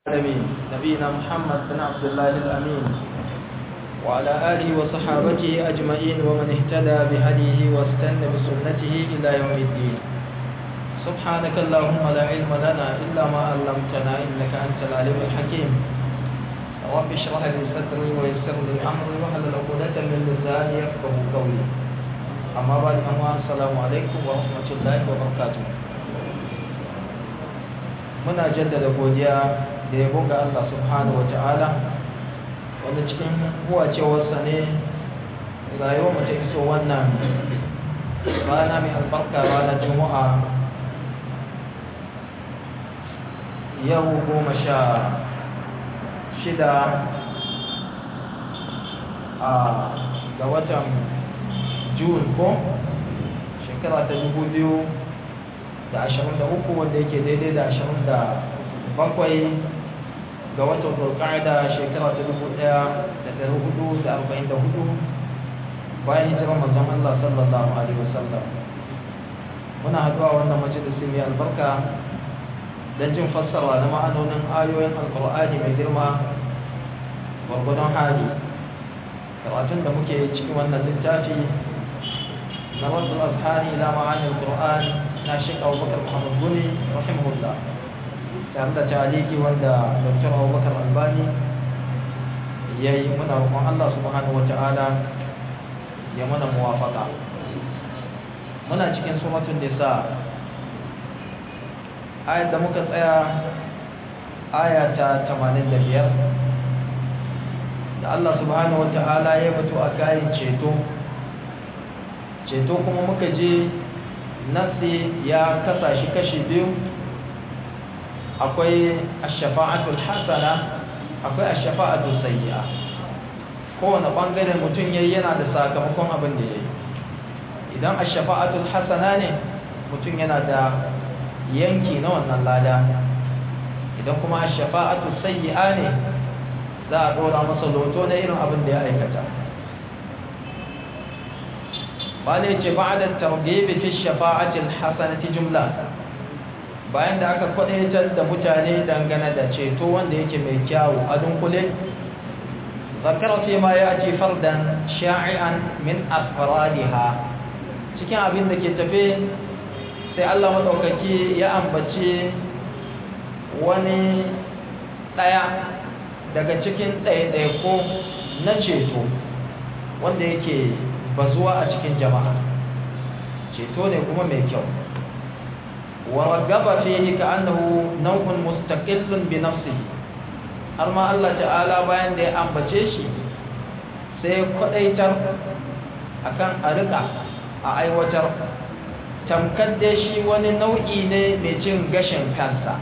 العالمين نبينا محمد بن عبد الله الأمين وعلى آله وصحابته أجمعين ومن اهتدى بهديه واستنى بسنته إلى يوم الدين سبحانك اللهم لا علم لنا إلا ما علمتنا إنك أنت العليم الحكيم رب اشرح لي صدري ويسر لي أمري واحلل عقدة من لساني يفقه قولي أما بعد السلام عليكم ورحمة الله وبركاته muna jaddada godiya da yabo ga Allah subhanahu wata'ala wanda cikin huwacewarsa ne rayuwar mu ta iso wannan rana mai albarka ranar juma'a yau goma sha shida a ga watan june ko shekara ta dubu biyu da ashirin da uku wanda yake daidai da ashirin da bakwai ga watan zulqa'ada shekara ta dubu ɗaya da ɗari hudu da arba'in da hudu bayan hijirar manzon Allah sallallahu alaihi wasallam muna haɗuwa wannan majalisi mai albarka don jin fassara na ma'anonin ayoyin alƙur'ani mai girma gwargwadon hali karatun da muke cikin wannan littafi na wasu azhari ila ma'anin qur'an na shek abubakar muhammad guni rahimahullah tare da taliki wanda dr abubakar albani ya yi muna roƙon allah subhanahu wa ta'ala ya mana muwafaka muna cikin suratun nisa ayat da muka tsaya aya ta 85 da allah subhanahu wa ta'ala ya batu a kayan ceto ceto kuma muka je nafsi ya kasa shi kashi biyu akwai ashafa'atul hasana akwai ashafa'atul sayyi'a kowane bangare mutum yayi yana da sakamakon abin da yayi idan ashafa'atul hasana ne mutum yana da yanki na wannan lada idan kuma ashafa'atul sayyi'a ne za a dora masa loto na irin abin da ya aikata bala yace ba'da targhib fi shafa'ati al-hasanati jumla bayan da aka kwadaitar da mutane dangane da ceto wanda yake mai kyawu a dunkule zakara fi ma yati fardan sha'i'an min afradiha cikin abin da ke tafe sai Allah madaukaki ya ambace wani daya daga cikin ɗaiɗaiko na ceto wanda yake bazuwa a cikin jama'a ceto ne kuma mai kyau wa ragaba fihi ka'annahu naw'un mustaqillun bi nafsihi har ma Allah ta'ala bayan da ya ambace shi sai kwadaitar akan a rika a aiwatar tamkar da shi wani nau'i ne mai cin gashin kansa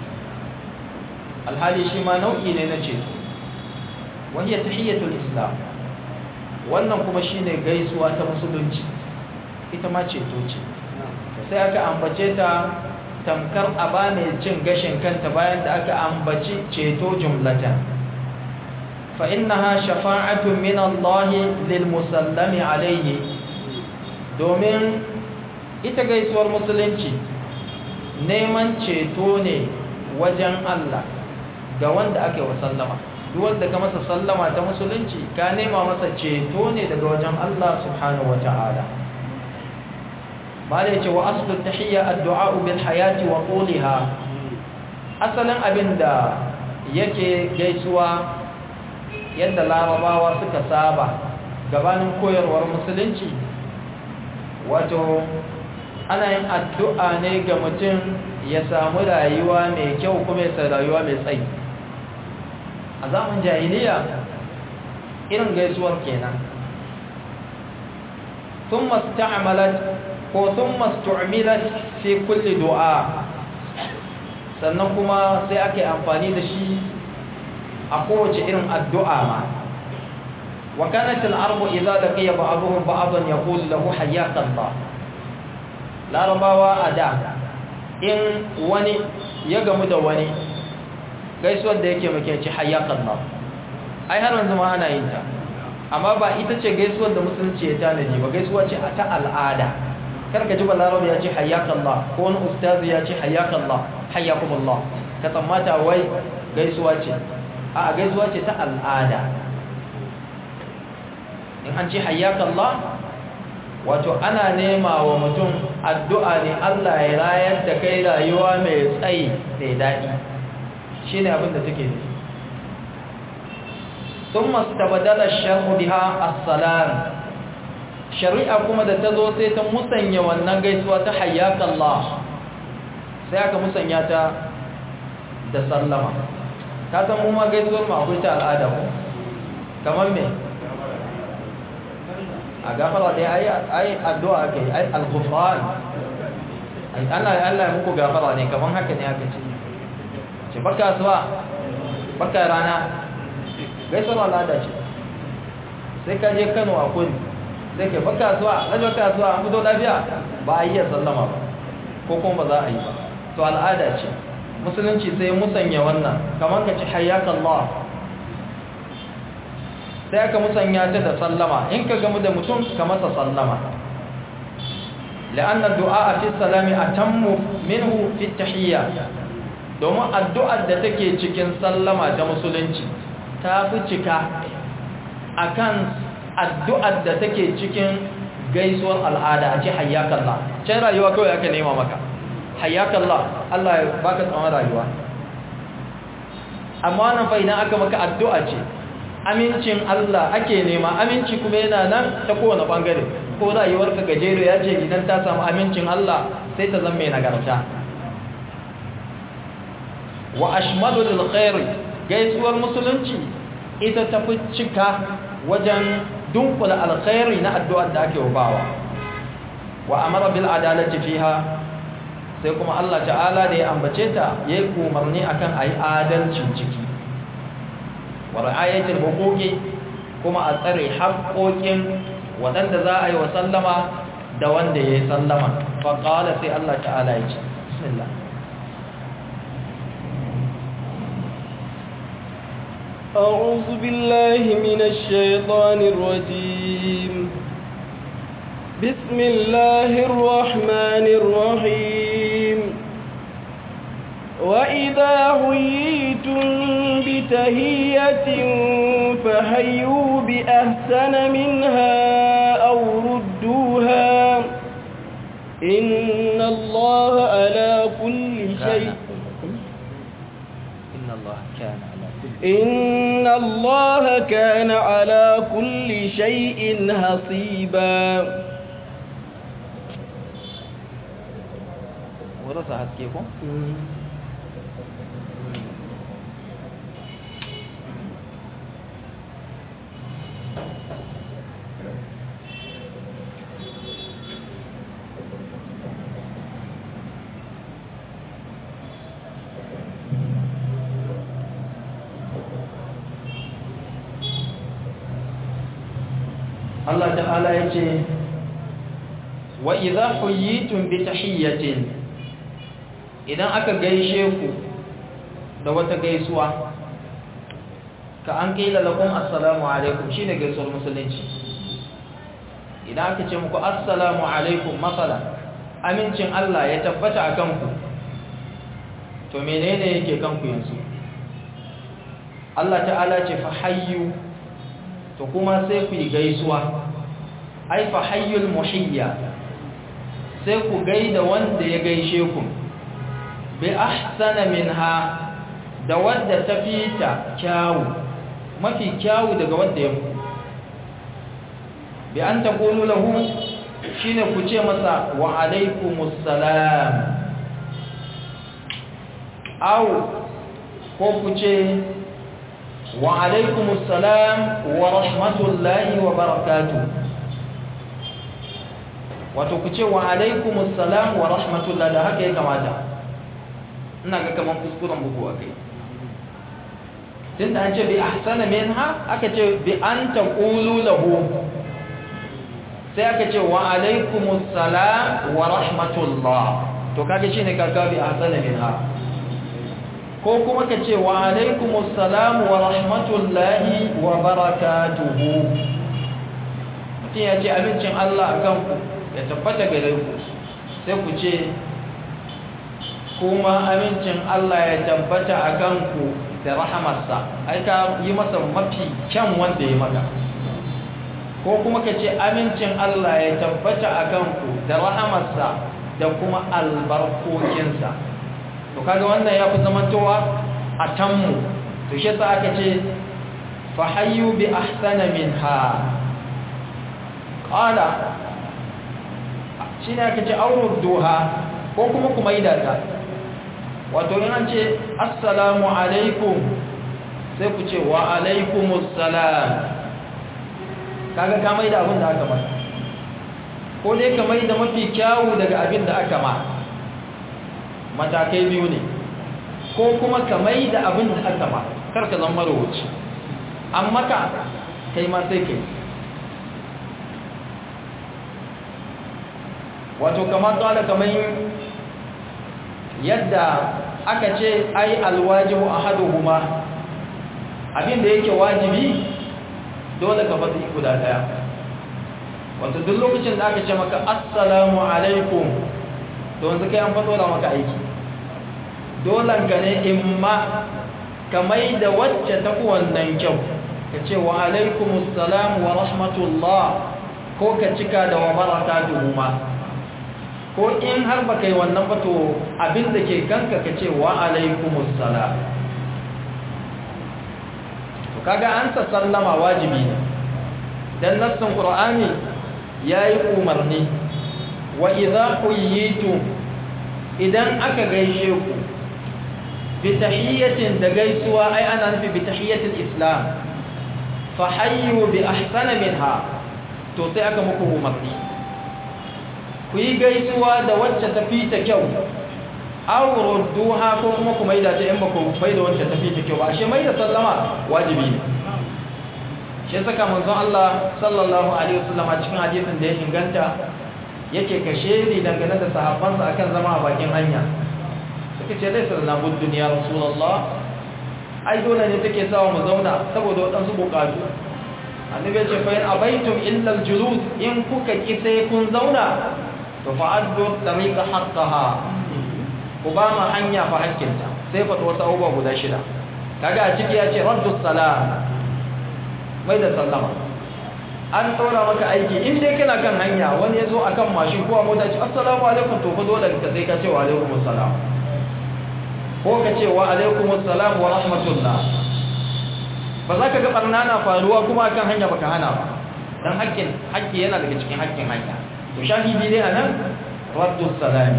alhali shi ma nau'i ne na ceto wahiyar tahiyyatul islam wannan kuma shine gaisuwa ta musulunci ita ma ceto ce sai aka ambace ta tamkar aba mai cin gashin kanta bayan da aka ambaci ceto jumlatan fa innaha shafa'atun min Allah lil musallami alayhi domin ita gaisuwar musulunci neman ceto ne wajen Allah ga wanda aka yi wa sallama duk wanda ka masa sallama ta musulunci ka nema masa ceto ne daga wajen Allah subhanahu wata'ala bala yace wa aslu tahiyya addu'a bil hayati wa quliha asalin abinda yake gaisuwa yadda larabawa suka saba gabanin koyarwar musulunci wato ana yin addu'a ne ga mutum ya samu rayuwa mai kyau kuma ya rayuwa mai tsayi a zaman jahiliya irin gaisuwar kenan ثم استعملت ko ثم استعملت في كل دعاء sannan kuma sai ake amfani da shi a kowace irin addu'a ma wa kanat al-arbu idza laqiya ba'dhum ba'dan yaqulu lahu hayyaka Allah larabawa ada in wani ya gamu da wani gaisuwar da yake muke ci hayyakan Allah ai har yanzu ma ana yin ta amma ba ita ce gaisuwar da musulunci ya tanaji ba gaisuwa ce ta al'ada karka ji balarabe ya ce hayyakan Allah ko wani ustazi ya ce hayyakan Allah hayyakum Allah ka tsammata wai gaisuwa ce a gaisuwa ce ta al'ada in an ce hayyakallah wato ana nema wa mutum addu'a ne Allah ya rayar da kai rayuwa mai tsayi mai daɗi shi ne abin da take nufi sun masu tabadalar sharhu biha assalam shari'a kuma da ta zo sai ta musanya wannan gaisuwa ta hayyakallah sai aka musanya ta da sallama ka san mu ma gaisuwar mu akwai ta al'ada ko kamar me a gafara dai ai ai addu'a kai ai al-ghufran ai Allah Allah ya muku gafara ne kamar haka ne aka ce ce baka suwa baka rana gaisuwar al'ada ce sai ka je Kano a kudi sai ke baka suwa lajo ka suwa an fito lafiya ba a yi sallama ba ko kuma ba za a yi ba to al'ada ce musulunci sai musanya wannan kamar ka ci hayyaka Allah sai aka musanya ta da sallama in ka gamu da mutum ka masa sallama la'anna du'a fi salami atammu minhu fi tahiyya domin addu'ar da take cikin sallama ta musulunci ta fi cika akan addu'ar da take cikin gaisuwar al'ada a ce hayyakallah can rayuwa kawai aka nema maka hayyakallah Allah ya baka tsawon rayuwa amma wannan fa idan aka maka addu'a ce amincin Allah ake nema aminci kuma yana nan ta kowane bangare ko rayuwarka gajero ya ce idan ta samu amincin Allah sai ta zama mai nagarta wa ashmadu lil khairi gaisuwar musulunci ita ta fi cika wajen dunkula alkhairi na addu'ar da ake bawa wa amara bil adalati fiha sai kuma Allah ta'ala da ya ambace ta yayi umarni akan ayi adalcin ciki wa ra'ayatul huquqi kuma a tsare haƙoƙin waɗanda za a yi wa sallama da wanda ya yi sallama fa qala sai Allah ta'ala ya ce bismillah أعوذ بالله من الشيطان الرجيم بسم الله الرحمن الرحيم وإذا حييتم بتهية فهيوا بأحسن منها أو ردوها إن الله على كل شيء إن الله كان على كل إن الله كان على كل شيء حصيبا ورث حسكيكم Allah ta'ala ya ce wa idza huyitum bi tahiyyatin idan aka gaishe ku da wata gaisuwa ka an kaila lakum assalamu alaikum shine gaisuwar musulunci idan aka ce muku assalamu alaikum masala amincin Allah ya tabbata akan ku to menene yake kanku yanzu Allah ta'ala ce fa hayyu to kuma sai ku yi gaisuwa ai fa hayyul muhiyya sai ku gaida wanda ya gaishe ku bi ahsana minha da wanda ta fita kyawu mafi kyawu daga wanda ya muku bi an taqulu lahu shine ku ce masa wa alaikumus salam aw ko ku ce wa alaikumus salam wa rahmatullahi wa barakatuh wato ku ce wa alaikumus salam wa rahmatullahi da haka ya kamata ina ga kaman kuskuren bugu a kai tun da an ce bi ahsana minha aka ce bi an taqulu lahu sai aka ce wa alaikumus salam wa rahmatullah to kage shine kaga bi ahsana minha ko kuma ka ce wa alaikumus salam wa rahmatullahi wa barakatuhu mutum ya ce abincin Allah a kanku ya tabbata gare ku sai ku ce kuma amincin Allah ya tabbata a kanku da rahamarsa ai ka yi masa mafi kyan wanda ya maka ko kuma ka ce amincin Allah ya tabbata a kanku da rahamarsa da kuma albarkokinsa to kaga wannan ya fi zamantowa a tanmu to shi sa aka ce fahayyu bi ahsana minha qala shine aka ce aurudduha ko kuma kuma yi data wato in an ce assalamu alaikum sai ku ce wa alaikumus salam kaga ka mai da abin da aka masa ko dai ka mai da mafi kyawu daga abin da aka ma matakai biyu ne ko kuma ka mai da abin da aka ma kar ka zama marowaci amma ka kai ma sai kai wato kamar tsada kamar yadda aka ce ai alwajibu ahaduhuma abin da yake wajibi dole ka faɗi guda ɗaya wato duk lokacin da aka ce maka assalamu alaikum to wanzu kai an faɗo da maka aiki dolan ka ne imma ka mai da wacce ta wannan kyau ka ce wa alaikum assalam wa rahmatullah ko ka cika da wa barakatuhu ma ko in har ba kai wannan ba to abin da ke kanka ka ce wa alaikum assalam to kaga an sa sallama wajibi ne dan nassin qur'ani yayi umarni wa idza quyitum idan aka gaishe ku bi tahiyyatin da gaisuwa ai ana nufi bi tahiyyatil islam fa hayyu bi ahsana minha to sai aka muku umarni ku yi gaisuwa da wacce ta fi ta kyau aw rudduha ko kuma ku maida ta in ba ku maida wacce ta fi ta kyau ba ashe maida sallama wajibi ne shi saka manzon Allah sallallahu alaihi wasallam a cikin hadisin da ya inganta yake kashe ni dangane da sahabbansa akan zama a bakin hanya suka ce dai sallallahu alaihi duniya rasulullah ai dole ne take sawa mu zauna saboda wadansu bukatu annabi ya ce fa in abaitum illa aljulus in kuka ki sai kun zauna to fa addu tariqa haqqaha ku ba ma hanya fa hakkinta sai fa wasu abubuwa guda shida kaga a ciki ya ce raddu salam mai da sallama an tsora maka aiki in dai kana kan hanya wani ya zo a kan mashin ko a mota ce assalamu alaikum to fa dole ka sai ka ce wa alaikum assalam ko ka ce wa alaikum assalam wa rahmatullah ba za ka ga barna na faruwa kuma akan hanya baka hana ba dan hakkin hakki yana daga cikin hakkin hanya to shahidi dai anan raddu salam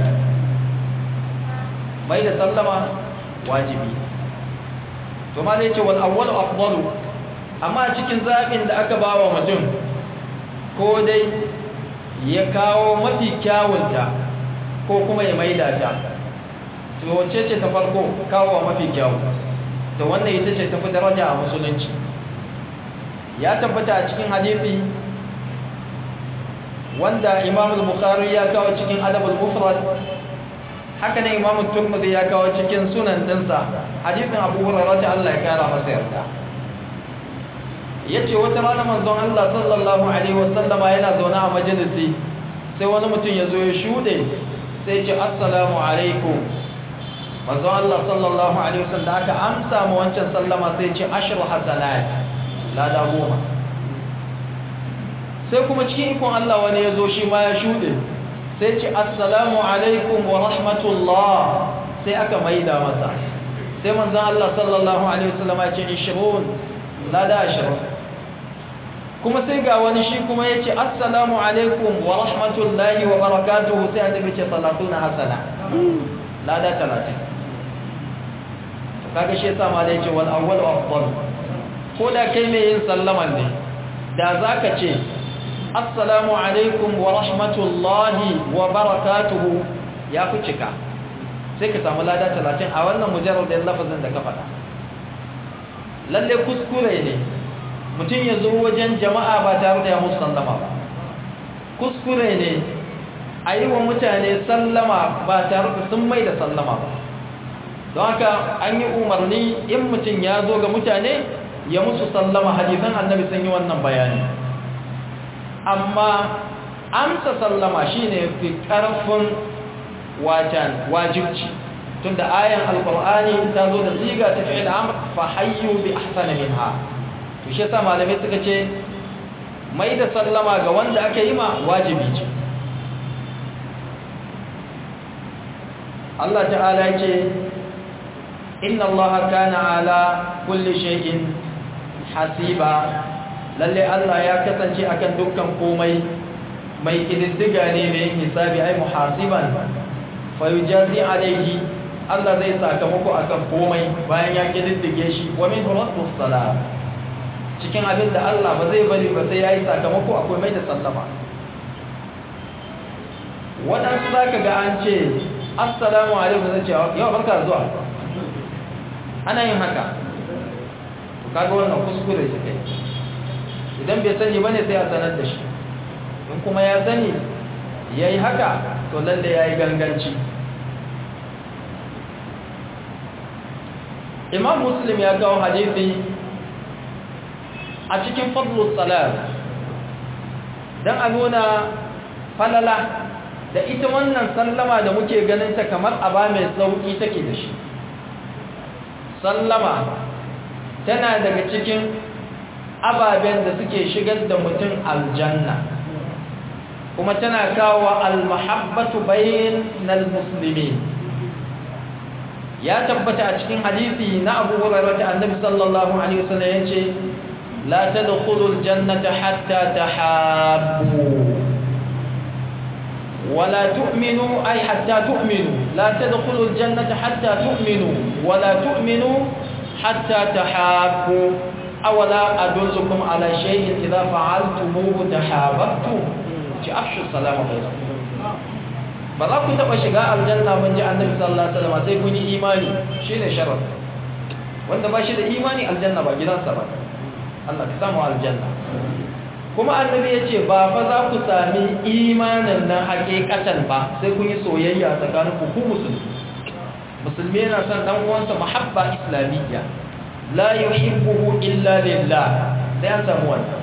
mai da sallama wajibi to ma dai ce wal awwal afdalu amma cikin zaɓin da aka ba wa mutum ko dai ya kawo mafi kyawunta ko kuma ya maida ta to wacce ce ta farko kawo mafi kyawu to wannan ita ce tafi daraja a musulunci ya tabbata a cikin hadisi wanda imam al-bukhari ya kawo cikin adab al-mufrad haka ne imam al-turmudi ya kawo cikin sunan dinsa hadisin abu hurairah Allah ya kara masa yarda yace wata rana manzon Allah sallallahu alaihi wasallama yana zaune a majalisi sai wani mutum ya zo ya shude sai ya ce assalamu alaikum manzon Allah sallallahu alaihi wasallam aka amsa mu wancan sallama sai ya ce ashru hasanat lada goma sai kuma cikin ikon Allah wani ya zo shi ma ya shude sai ya ce assalamu alaikum wa rahmatullah sai aka maida masa sai manzon Allah sallallahu alaihi wasallama ya ce 20 lada 20 kuma sai ga wani shi kuma ya ce assalamu alaikum wa rahmatullahi wa barakatuhu sai annabi ce salatuna hasana lada talatin kaga shi yasa ma da yace wal awwal afdal ko da kai mai yin sallaman ne da zaka ce assalamu alaikum wa rahmatullahi wa barakatuhu ya fi cika sai ka samu lada talatin a wannan mujarradin lafazin da ka faɗa lalle kuskure ne mutum ya zo wajen jama'a ba tare da ya musu sallama ba kuskure ne a yi wa mutane sallama ba tare da sun mai da sallama ba don haka an yi umarni in mutum ya zo ga mutane ya musu sallama hadisan annabi sun yi wannan bayani amma amsa sallama shine fi ƙarfin wajen wajibci tunda ayan alqur'ani ta zo da siga ta fi'il amr fa hayyu bi ahsana minha to shi yasa malamai suka ce mai da sallama ga wanda aka yi ma wajibi ce Allah ta'ala ya ce inna Allah kana ala kulli shay'in hasiba lalle Allah ya kasance akan dukkan komai mai kididdiga ne mai hisabi ai muhasiban fa yujazi alaihi Allah zai sakamako akan komai bayan ya kididdige shi wa min raddu salam cikin abin da Allah ba zai bari ba sai yayi sakamako akwai mai da sallama waɗansu za ka ga an ce assalamu alaikum zai ce yau barka zuwa ana yin haka to kaga wannan kuskure shi kai idan bai sani bane sai a sanar da shi in kuma ya sani yayi haka to lalle yayi ganganci Imam Muslim ya kawo hadisi a cikin fadlus salat dan a nuna falala da ita wannan sallama da muke ganin ta kamar aba mai sauki take da shi sallama tana daga cikin ababen da suke shigar da mutum aljanna kuma tana kawo almahabbatu bainal muslimin ya tabbata a cikin hadisi na Abu Hurairah da Annabi sallallahu alaihi wasallam yace la tadkhulul jannata hatta tahabbu ولا تؤمنوا أي حتى تؤمنوا لا تدخلوا الجنة حتى تؤمنوا ولا تؤمنوا حتى تحابوا أولا أدلكم على شيء إذا فعلتموه تحاببتم أفشوا السلام بينكم ba za ku taɓa shiga aljanna mun ji annabi sallallahu alaihi wasallam sai kun yi imani shine sharar wanda ba shi da imani aljanna ba gidansa ba Allah ka samu aljanna kuma annabi ya ce ba fa za ku sami imanin nan hakikatan ba sai kun yi soyayya tsakanin ku ku musulmi musulmi yana son dan uwansa mahabba islamiyya la yuhibbuhu illa lillah sai an samu wannan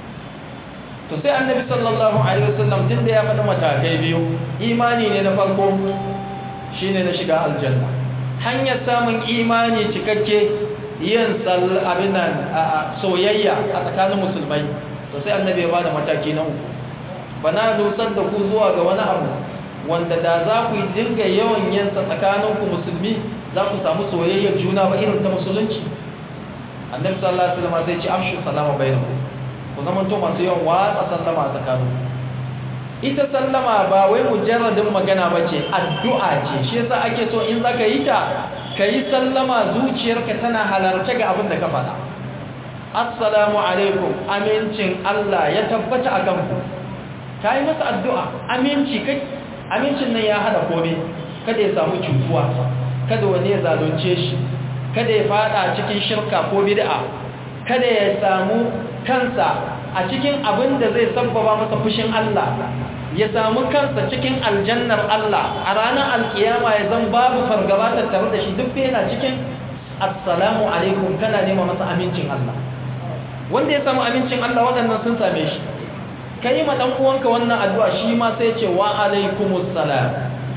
to sai annabi sallallahu alaihi wasallam din da ya faɗi matakai biyu imani ne na farko shine na shiga aljanna hanyar samun imani cikakke yin abin nan soyayya a tsakanin musulmai to sai annabi ya bada mataki na uku bana dusar da ku zuwa ga wani abu wanda da za ku dinga yawan yin sa tsakanin ku musulmi za ku samu soyayyar juna ba irin ta musulunci annabi sallallahu alaihi wasallam sai ya ce amshu salama bainakum ku zama to masu yawan watsa sallama a tsakanin ita sallama ba wai mujarradin magana ba ce addu'a ce shi yasa ake so in zaka yi ta ka yi sallama zuciyarka tana halarce ga abin da ka faɗa assalamu alaikum amincin Allah ya tabbata a kanku ka yi masa addu'a aminci kai amincin nan ya hada kome kada ya samu cutuwa kada wani ya zalunce shi kada ya fada cikin shirka ko bid'a kada ya samu kansa a cikin abin da zai sabbaba masa fushin Allah ya samu kansa cikin aljannar Allah a ranar alkiyama ya zan babu fargaba tattare da shi duk yana cikin assalamu alaikum kana nema masa amincin Allah wanda ya samu amincin Allah waɗannan sun same shi ka yi ma ɗan uwanka wannan addu'a shi ma sai ce wa alaikumus salam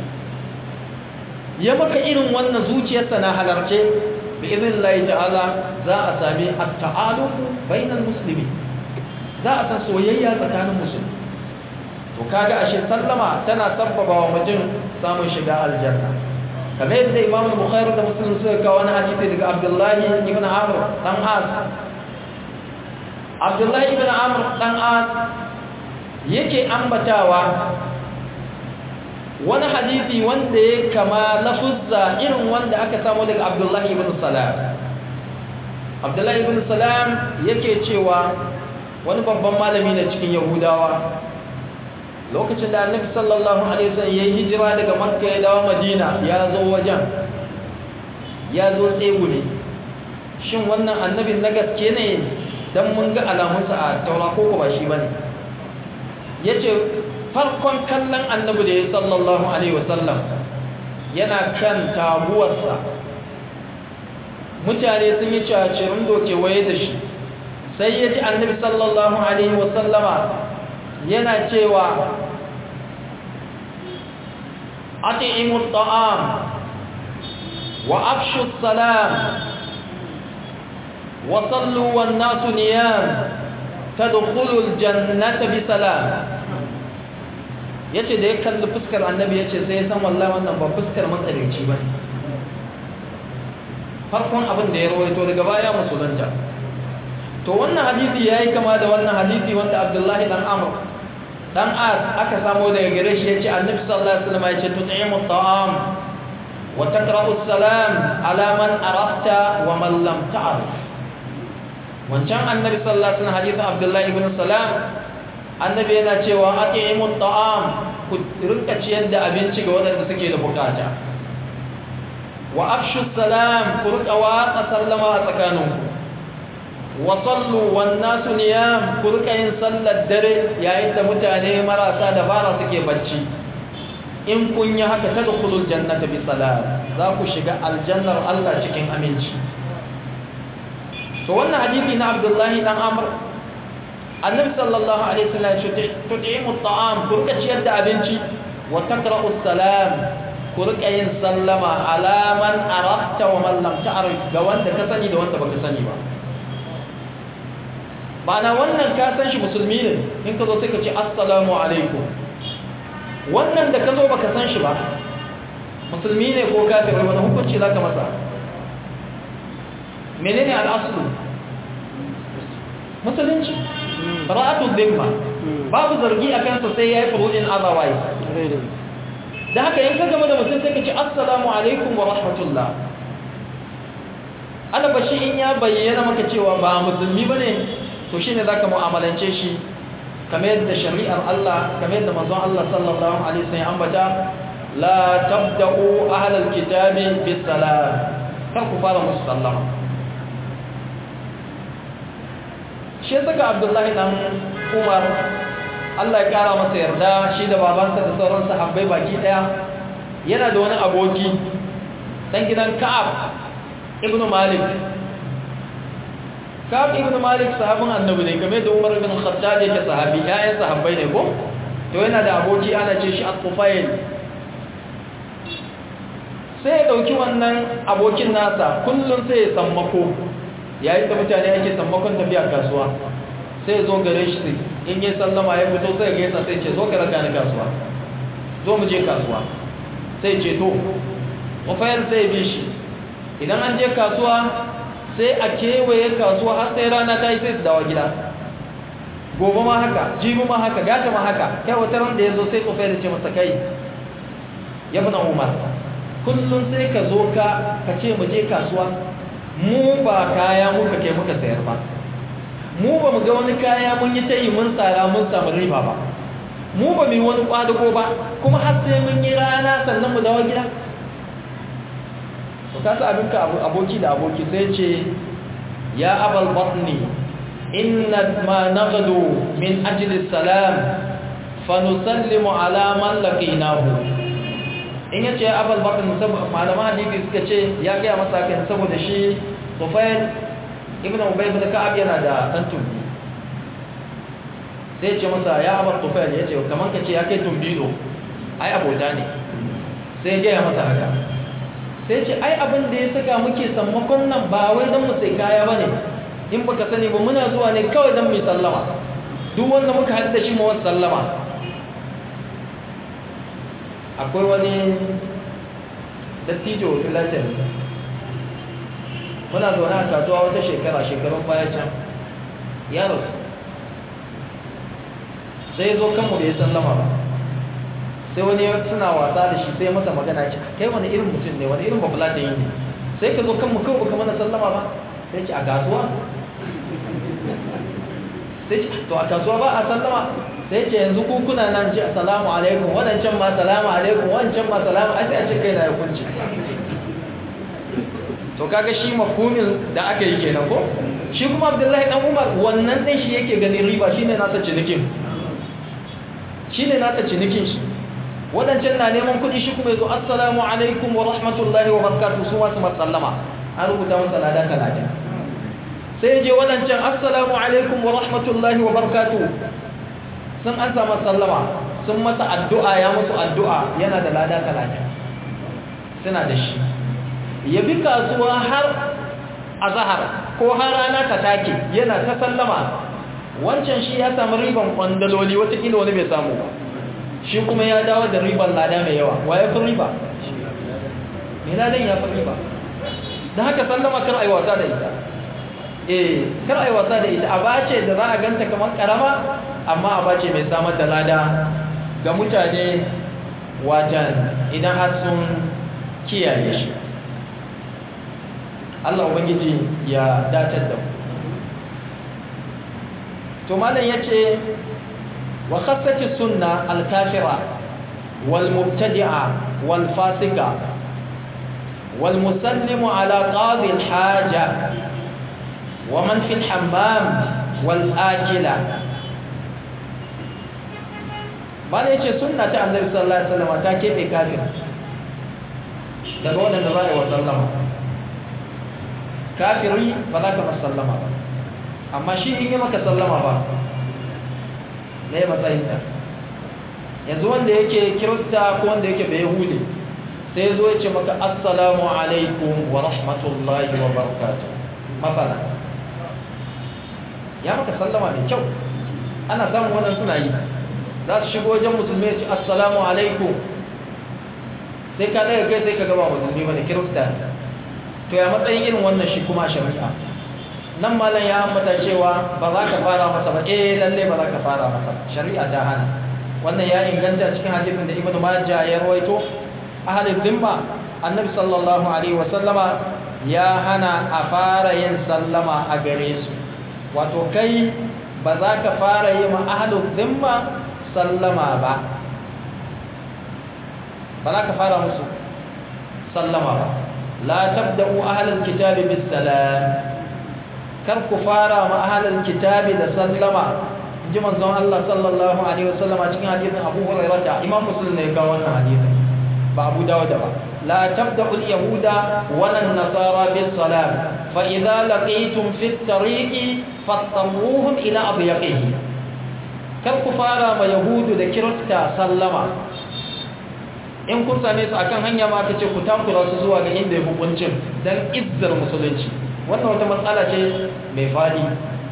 ya maka irin wannan zuciyarsa na halarce bi izin Allah ta'ala za a sami at-ta'alufu bainal muslimi za a san soyayya tsakanin musulmi to kaga ashe sallama tana sabbaba wa mutum samun shiga aljanna kamar yadda Imam Bukhari da Muslim suka kawo wani hadisi daga Abdullah ibn Amr dan As Abdullah ibn Amr dan As yake ambatawa wani hadisi wanda ya kama lafuzza irin wanda aka samu daga Abdullah ibn Salam Abdullah ibn Salam yake cewa wani babban malami ne cikin Yahudawa lokacin da Annabi sallallahu alaihi wasallam ya hijira daga Makka ya dawo Madina ya zo wajen ya zo tsegumi shin wannan annabin na gaske ne dan mun ga alamunsa a taura ko ba shi bane yace farkon kallon annabi da ya sallallahu alaihi wasallam yana kan tabuwarsa mutane sun yi cacirin doke waye da shi sai ya ji annabi sallallahu alaihi wasallama yana cewa ati'imu ta'am wa afshu salam wa sallu wan nasu niyam tadkhulul jannata bi salam yace da ya kalli fuskar annabi yace sai ya san wallahi wannan ba fuskar matsalici ba farkon abin da ya rawaito daga baya musulunta to wannan hadisi yayi kama da wannan hadisi wanda Abdullahi dan Amr dan As aka samu daga gare shi yace annabi sallallahu alaihi wasallam yace tut'imu at'am wa taqra'u as-salam ala man arafta wa man lam ta'rif wancan annabi sallallahu alaihi wasallam hadisin Abdullahi ibn Salam annabi yana cewa at'imu at'am ku rinka ciyar da abinci ga waɗanda suke da bukata wa afshu salam ku rika watsa sallama a tsakaninku wa sallu wan nasu niyam ku rika yin sallar dare yayin da mutane marasa dabara suke bacci in kun yi haka tadkhulul jannata bi salam za ku shiga aljannar Allah cikin aminci to wannan hadisi na Abdullahi dan Amr annabi sallallahu alaihi wasallam ya tud'imu at'am ku rika ciyar da abinci wa taqra'u salam ku rika yin sallama ala man arafta wa man lam ta'rif ga wanda ka sani da wanda baka sani ba bana wannan ka san shi musulmi ne in ka zo sai ka ce assalamu alaikum wannan da ka zo baka san shi ba musulmi ne ko kafir wani hukunci zaka masa menene al'aslu musulunci ra'atu dhimma babu zargi a kansa sai yayi furudin otherwise da haka in ka gama da mutum sai ka ce assalamu alaikum wa rahmatullah ana bashi in ya bayyana maka cewa ba musulmi bane to shine zaka mu'amalance shi kamar yadda shari'ar Allah kamar yadda manzon Allah sallallahu alaihi wasallam ambata la tabda'u ahlal kitabi bis salam kar ku fara musu sallama shi saka Abdullahi dan Umar Allah ya kara masa yarda shi da babansa da sauran sahabbai baki daya yana da wani aboki dan gidan Ka'ab ibn Malik Ka'ab ibn Malik sahabin annabi ne game da Umar ibn Khattab yake sahabi yayin sahabbai ne ko to yana da aboki ana ce shi Al-Qufayl sai ya dauki wannan abokin nasa kullun sai ya sammako yayin da mutane ake sammakon tafiya kasuwa sai ya zo gare shi in yi sallama ya fito sai ya gaisa sai ce zo ka raka ni kasuwa zo mu je kasuwa sai ce to mafayar sai bi shi idan an je kasuwa sai a kewaye kasuwa har sai rana ta yi sai su dawo gida gobe ma haka jibi ma haka gata ma haka kai wata ran da ya zo sai tsofai da ce masa kai ya fi umar kullum sai ka zo ka ka ce mu je kasuwa mu ba kaya muka kai muka sayar ba mu ba mu ga wani kaya mun yi ta yi mun tsara mun samu riba ba mu ba mu yi wani kwadago ba kuma har sai mun yi rana sannan mu dawo gida to ka sa abinka aboki da aboki sai ce ya abal batni inna ma naghdu min ajli salam fa nusallimu ala man laqinahu in yace ya abal batni malama hadisi suka ce ya ga masa kan saboda shi Tufail ibn Ubay ibn Ka'ab yana da dan tumbi sai ce masa ya abar Tufail yace kaman ka ce ya kai tumbilo ai abota ne sai ya masa haka sai ce ai abin da ya saka muke sammakon nan ba wai don mu sai kaya bane in baka sani ba muna zuwa ne kawai don mu sallama duk wanda muka haɗu da shi mu wasu sallama akwai wani dattijo filatin muna zaune a kasuwa wata shekara shekarun baya can ya rasu sai zo kanmu da ya sallama ba sai wani suna wasa da shi sai masa magana ce kai wani irin mutum ne wani irin babula da yi ne sai ka zo kanmu kawai baka mana sallama ba sai ce a kasuwa sai ce to a kasuwa ba a sallama sai ce yanzu ku kuna nan ce assalamu alaikum wadancan ma salamu alaikum wancan ma salamu ai sai a ce kai na ya kunci to kaga shi mafhumin da aka yi kenan ko shi kuma Abdullahi dan Umar wannan din shi yake ganin riba shine nasa cinikin shine nasa cinikin shi wadancan na neman kuɗi shi kuma yazo assalamu alaikum wa rahmatullahi wa barakatuh su wasu masallama an rubuta masa lada talatin sai je wadancan assalamu alaikum wa rahmatullahi wa barakatuh sun an samu sallama sun masa addu'a ya musu addu'a yana da lada talatin suna da shi ya bi kasuwa har azhar ko har rana ta take yana ta sallama wancan shi ya samu riban kwandaloli watakila wani bai samu ba shi kuma ya dawo da riban lada mai yawa wa ya fi riba mai ladan ya fi riba da haka sallama kar a yi wasa da ita eh kar a yi wasa da ita a bace da za a ganta kamar karama amma a bace mai samar da lada ga mutane wajen idan har sun kiyaye shi Allah Ubangiji ya datar da mu to malam yace wa khassati sunna al-kafira wal mubtadi'a wal fasika wal musallimu ala qadi al-haja wa man fi al-hammam wal akila malam yace sunna ta annabi sallallahu alaihi wasallam ta kebe kafir daga wannan da za a yi wa sallama kafiri ba za ka sallama ba amma shi in yi maka sallama ba na yi matsayinta yanzu wanda yake kirista ko wanda yake bai hude sai zo ya ce maka assalamu alaikum wa rahmatullahi wa barakatuh matsala ya maka sallama mai kyau ana samun wannan suna yi za su shigo wajen musulmi ya ce assalamu alaikum sai ka daga kai sai ka gaba musulmi ba da kirista to ya matsayin irin wannan shi kuma shari'a nan malam ya ambata cewa ba za ka fara masa ba eh lalle ba za ka fara masa shari'a ta hana wannan ya inganta cikin hadisin da ibnu majah ya rawaito ahalin zimma annabi sallallahu alaihi wa sallama ya hana a fara yin sallama a gare su wato kai ba za ka fara yi ma ahalin zimma sallama ba ba za ka fara musu sallama ba la tabda'u ahlal kitabi bis salam kar ku fara ma ahlal kitabi da sallama ji manzon Allah sallallahu alaihi wasallam a cikin hadisin Abu Hurairah Imam Muslim ne ga wannan hadisin ba Abu Dawud ba la tabda'u al-yahuda wa an-nasara bis salam fa idza laqitum fi at-tariqi fattamuhum ila abyaqihi kar ku fara ma yahudu da kirista sallama in kun same su akan hanya ma aka ce ku takura su zuwa ga inda ya hukuncin dan izzar musulunci wannan wata matsala ce mai fadi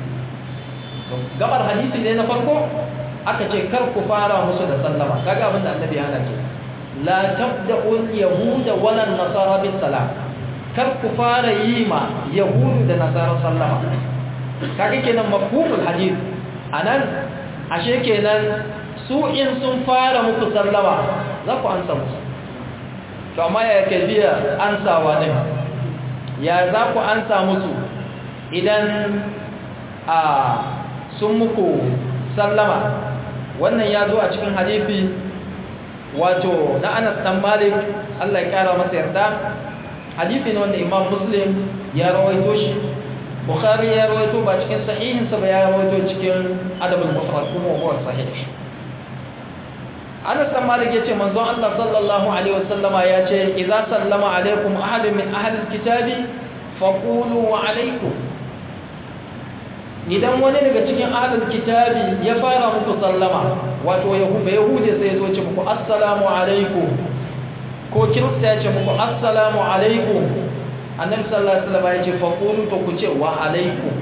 gabar hadisi ne na farko aka ce kar ku fara musu da sallama kaga abin da annabi ya hana ke la tabda'u yahuda wala nasara bis salam kar ku fara yi ma yahudu da nasara sallama kaga kenan mafhumul hadith anan ashe kenan su in sun fara muku sallama za ku ansa musu to amma ya ke biya ansawa ne ya za ku ansa musu idan a sun muku sallama wannan ya zo a cikin hadithi wato na anas dan malik Allah ya kara masa yarda hadithi ne wanda imam muslim ya rawaito shi bukhari ya rawaito ba cikin sahihinsa ba ya rawaito cikin adabul mufrad kuma huwa sahih Anas dan Malik yace manzon Allah sallallahu alaihi wasallama yace idza sallama alaikum ahadun min ahli alkitabi faqulu wa alaikum idan wani daga cikin ahli alkitabi ya fara muku sallama wato yahuda yahude sai zo ce muku assalamu alaikum ko kirista ya ce muku assalamu alaikum annabi sallallahu alaihi wasallama yace faqulu to ku ce wa alaikum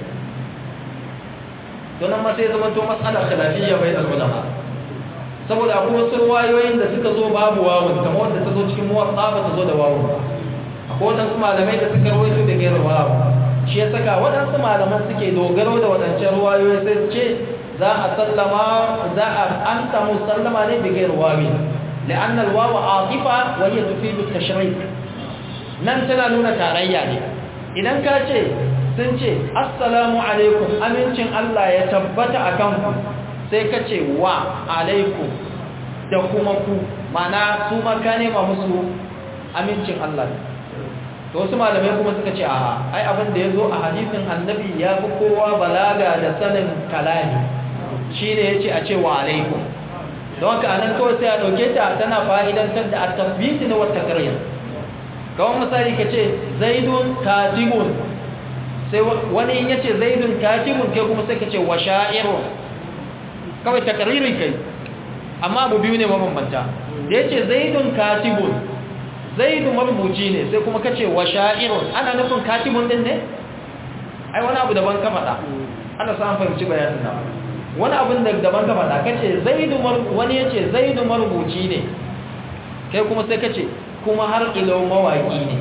don amma sai zama to mas'ala khilafiyya bainal ulama saboda akwai wasu ruwayoyin da suka zo babu wawun kamar wanda ta zo cikin muwatsa ba ta zo da wawun ba akwai waɗansu malamai da suka rawaito da gairar wawu shi ya saka waɗansu malaman suke dogaro da waɗancan ruwayoyi sai su ce za a sallama za a an samu sallama ne da gairar wawi la'anna alwawu aqifa wa hiya tufidu tashrik nan tana nuna tarayya ne idan ka ce sun ce assalamu alaikum amincin Allah ya tabbata akan ku sai ka ce wa alaikum da kuma ku mana su ma ka nema musu amincin Allah to wasu malamai kuma suka ce a ai abin da ya zo a hadisin annabi ya fi kowa balaga da sanin kalami shine ya ce a ce wa alaikum don haka anan kawai sai a ɗauke ta tana fa'idantar da at-tabbiti na wata karyar kawai misali ka ce zaidun katibun sai wani ya ce zaidun katibun kai kuma sai ka ce wa sha'irun kawai takaririn kai amma abu biyu ne mabambanta da ya ce zaidun katibun zaidu marubuci ne sai kuma kace wa sha'irun ana nufin katibun din ne ai wani abu daban ka faɗa ana sa an fahimci bayanin nan wani abin da daban ka faɗa kace zaidu wani yace zaidu marubuci ne kai kuma sai kace kuma har ilo mawaki ne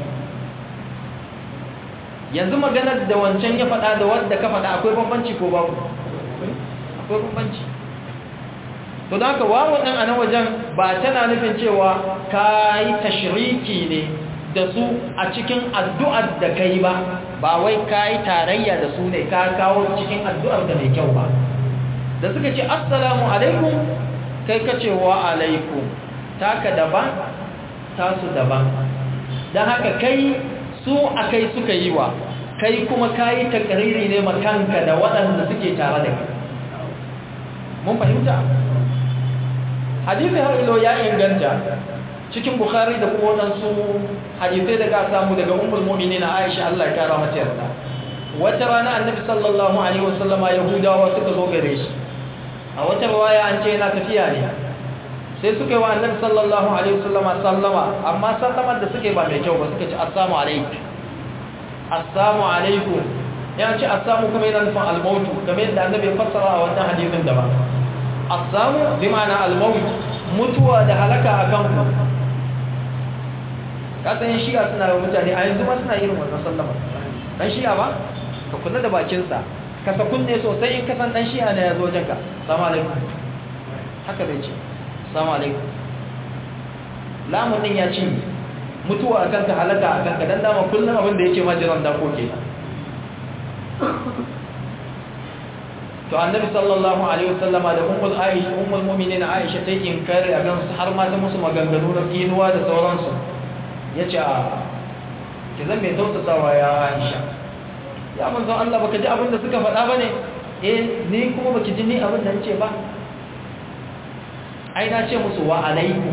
yanzu maganar da wancan ya faɗa da wadda ka faɗa akwai bambanci ko babu akwai bambanci to da haka wawo ɗin a nan wajen ba tana nufin cewa ka yi tashiriki ne da su a cikin addu'ar da ka yi ba ba wai ka yi tarayya da su ne ka kawo cikin addu'ar da mai kyau ba da suka ce assalamu alaikum kai ka ce wa alaikum taka daban tasu daban don haka kai su a kai suka yi wa kai kuma ka yi takariri ne makanka da waɗanda suke tare da kai mun fahimta hadisi har ilo ya inganta cikin bukhari da kuma waɗansu hadisai da ka samu daga umar mu'minin aisha Allah ya kara mata yarda wata rana annabi sallallahu alaihi wasallama yahudawa suka zo gare shi a wata riwaya an ce yana tafiya ne sai suka yi wa annabi sallallahu alaihi wasallama sallama amma sallamar da suke ba mai kyau ba suka ce assalamu alaikum assalamu alaikum ya ce assalamu kuma yana nufin almautu kamar yadda annabi ya fassara a wannan hadisin da ba assalamu bi ma'ana almaut mutuwa da halaka akan ku ka san shi'a suna yi mutane a yanzu ma suna irin wannan sallama dan shi'a ba ka kula da bakinsa ka sa kunne sosai in ka san dan shi'a ne ya zo wajenka assalamu alaikum haka bai ce assalamu alaikum lamun din ya ci mutuwa akan ka halaka akan ka dan dama kullum abin da yake majiran da koke to annabi sallallahu alaihi wasallama da ummul aisha ummul mu'minin aisha ta inkari a gansu har ma ta musu maganganu na kinuwa da sauransu yace a ki zan mai tausasawa ya aisha ya manzo Allah baka ji abin da suka faɗa bane eh ni kuma baki ji ni abin da nace ba ai na ce musu wa alaikum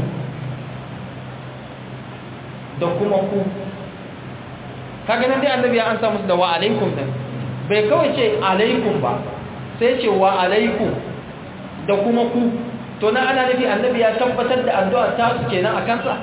da kuma ku kaga nan dai annabi ya ansa musu da wa alaikum din bai kawai ce alaikum ba sai ce wa alaikum da kuma ku to na ana nufi annabi ya tabbatar da addu'a ta su kenan a kansa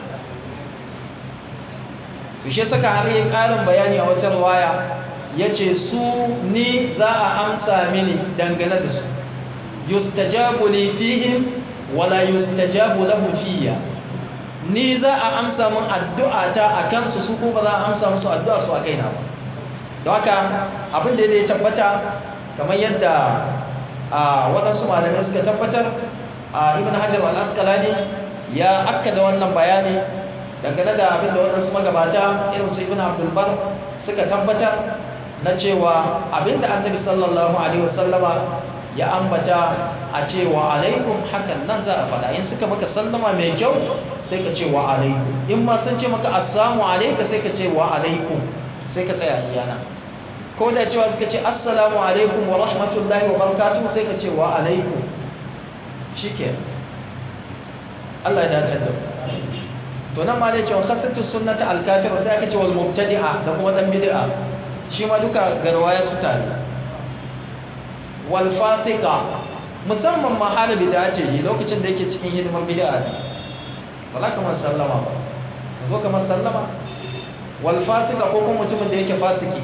bishe saka har yin ƙarin bayani a wata waya ya ce su ni za a amsa mini dangane da su yustajabu li fihim wala yustajabu lahu fiyya ni za a amsa mun addu'a ta a kansu su ko ba za a amsa musu addu'a su a kaina ba don haka abin da ya tabbata kamar yadda a waɗansu malamai suka tabbatar a ibn hajar al-asqalani ya akkada wannan bayani dangane da abin da waɗansu magabata irin su ibn abdul bar suka tabbatar na cewa abin da annabi sallallahu alaihi wasallama ya ambata a cewa alaikum hakan nan za a faɗa in suka maka sallama mai kyau sai ka ce wa alaikum in ma sun ce maka assalamu alaika sai ka ce wa alaikum sai ka tsaya iyana ko da cewa suka ce assalamu alaikum wa rahmatullahi wa barakatuhu sai ka ce wa alaikum shike Allah ya dace da to nan ma dai cewa khasatu sunnati al-kafir sai aka ce wal mubtadi'a da kuma dan bid'a shi ma duka garwaya su tare wal fasiqa musamman ma hana bid'a ce lokacin da yake cikin hidimar bid'a wala kamar sallama ba zo kamar sallama wal fasiqa ko kuma mutumin da yake fasiki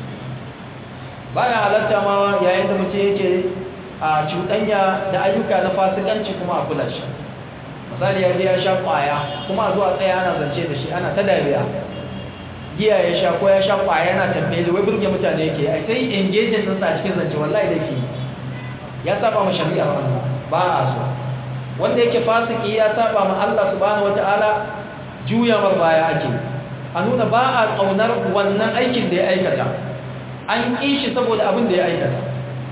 baya halatta ma yayin da mutum yake a cuɗanya da ayyuka na fasikanci kuma a kula shi misali ya je ya sha ƙwaya kuma a zuwa tsaye ana zance da shi ana ta dariya giya ya sha ko ya sha ƙwaya yana tambaye da wai burge mutane yake ai sai engaging ɗinsa a cikin zance wallahi da ke ya saba ma shari'a Allah ba a so wanda yake fasiki ya saba ma Allah subhanahu wata'ala juya mar baya ake a nuna ba a ƙaunar wannan aikin da ya aikata an ƙi shi saboda abin da ya aikata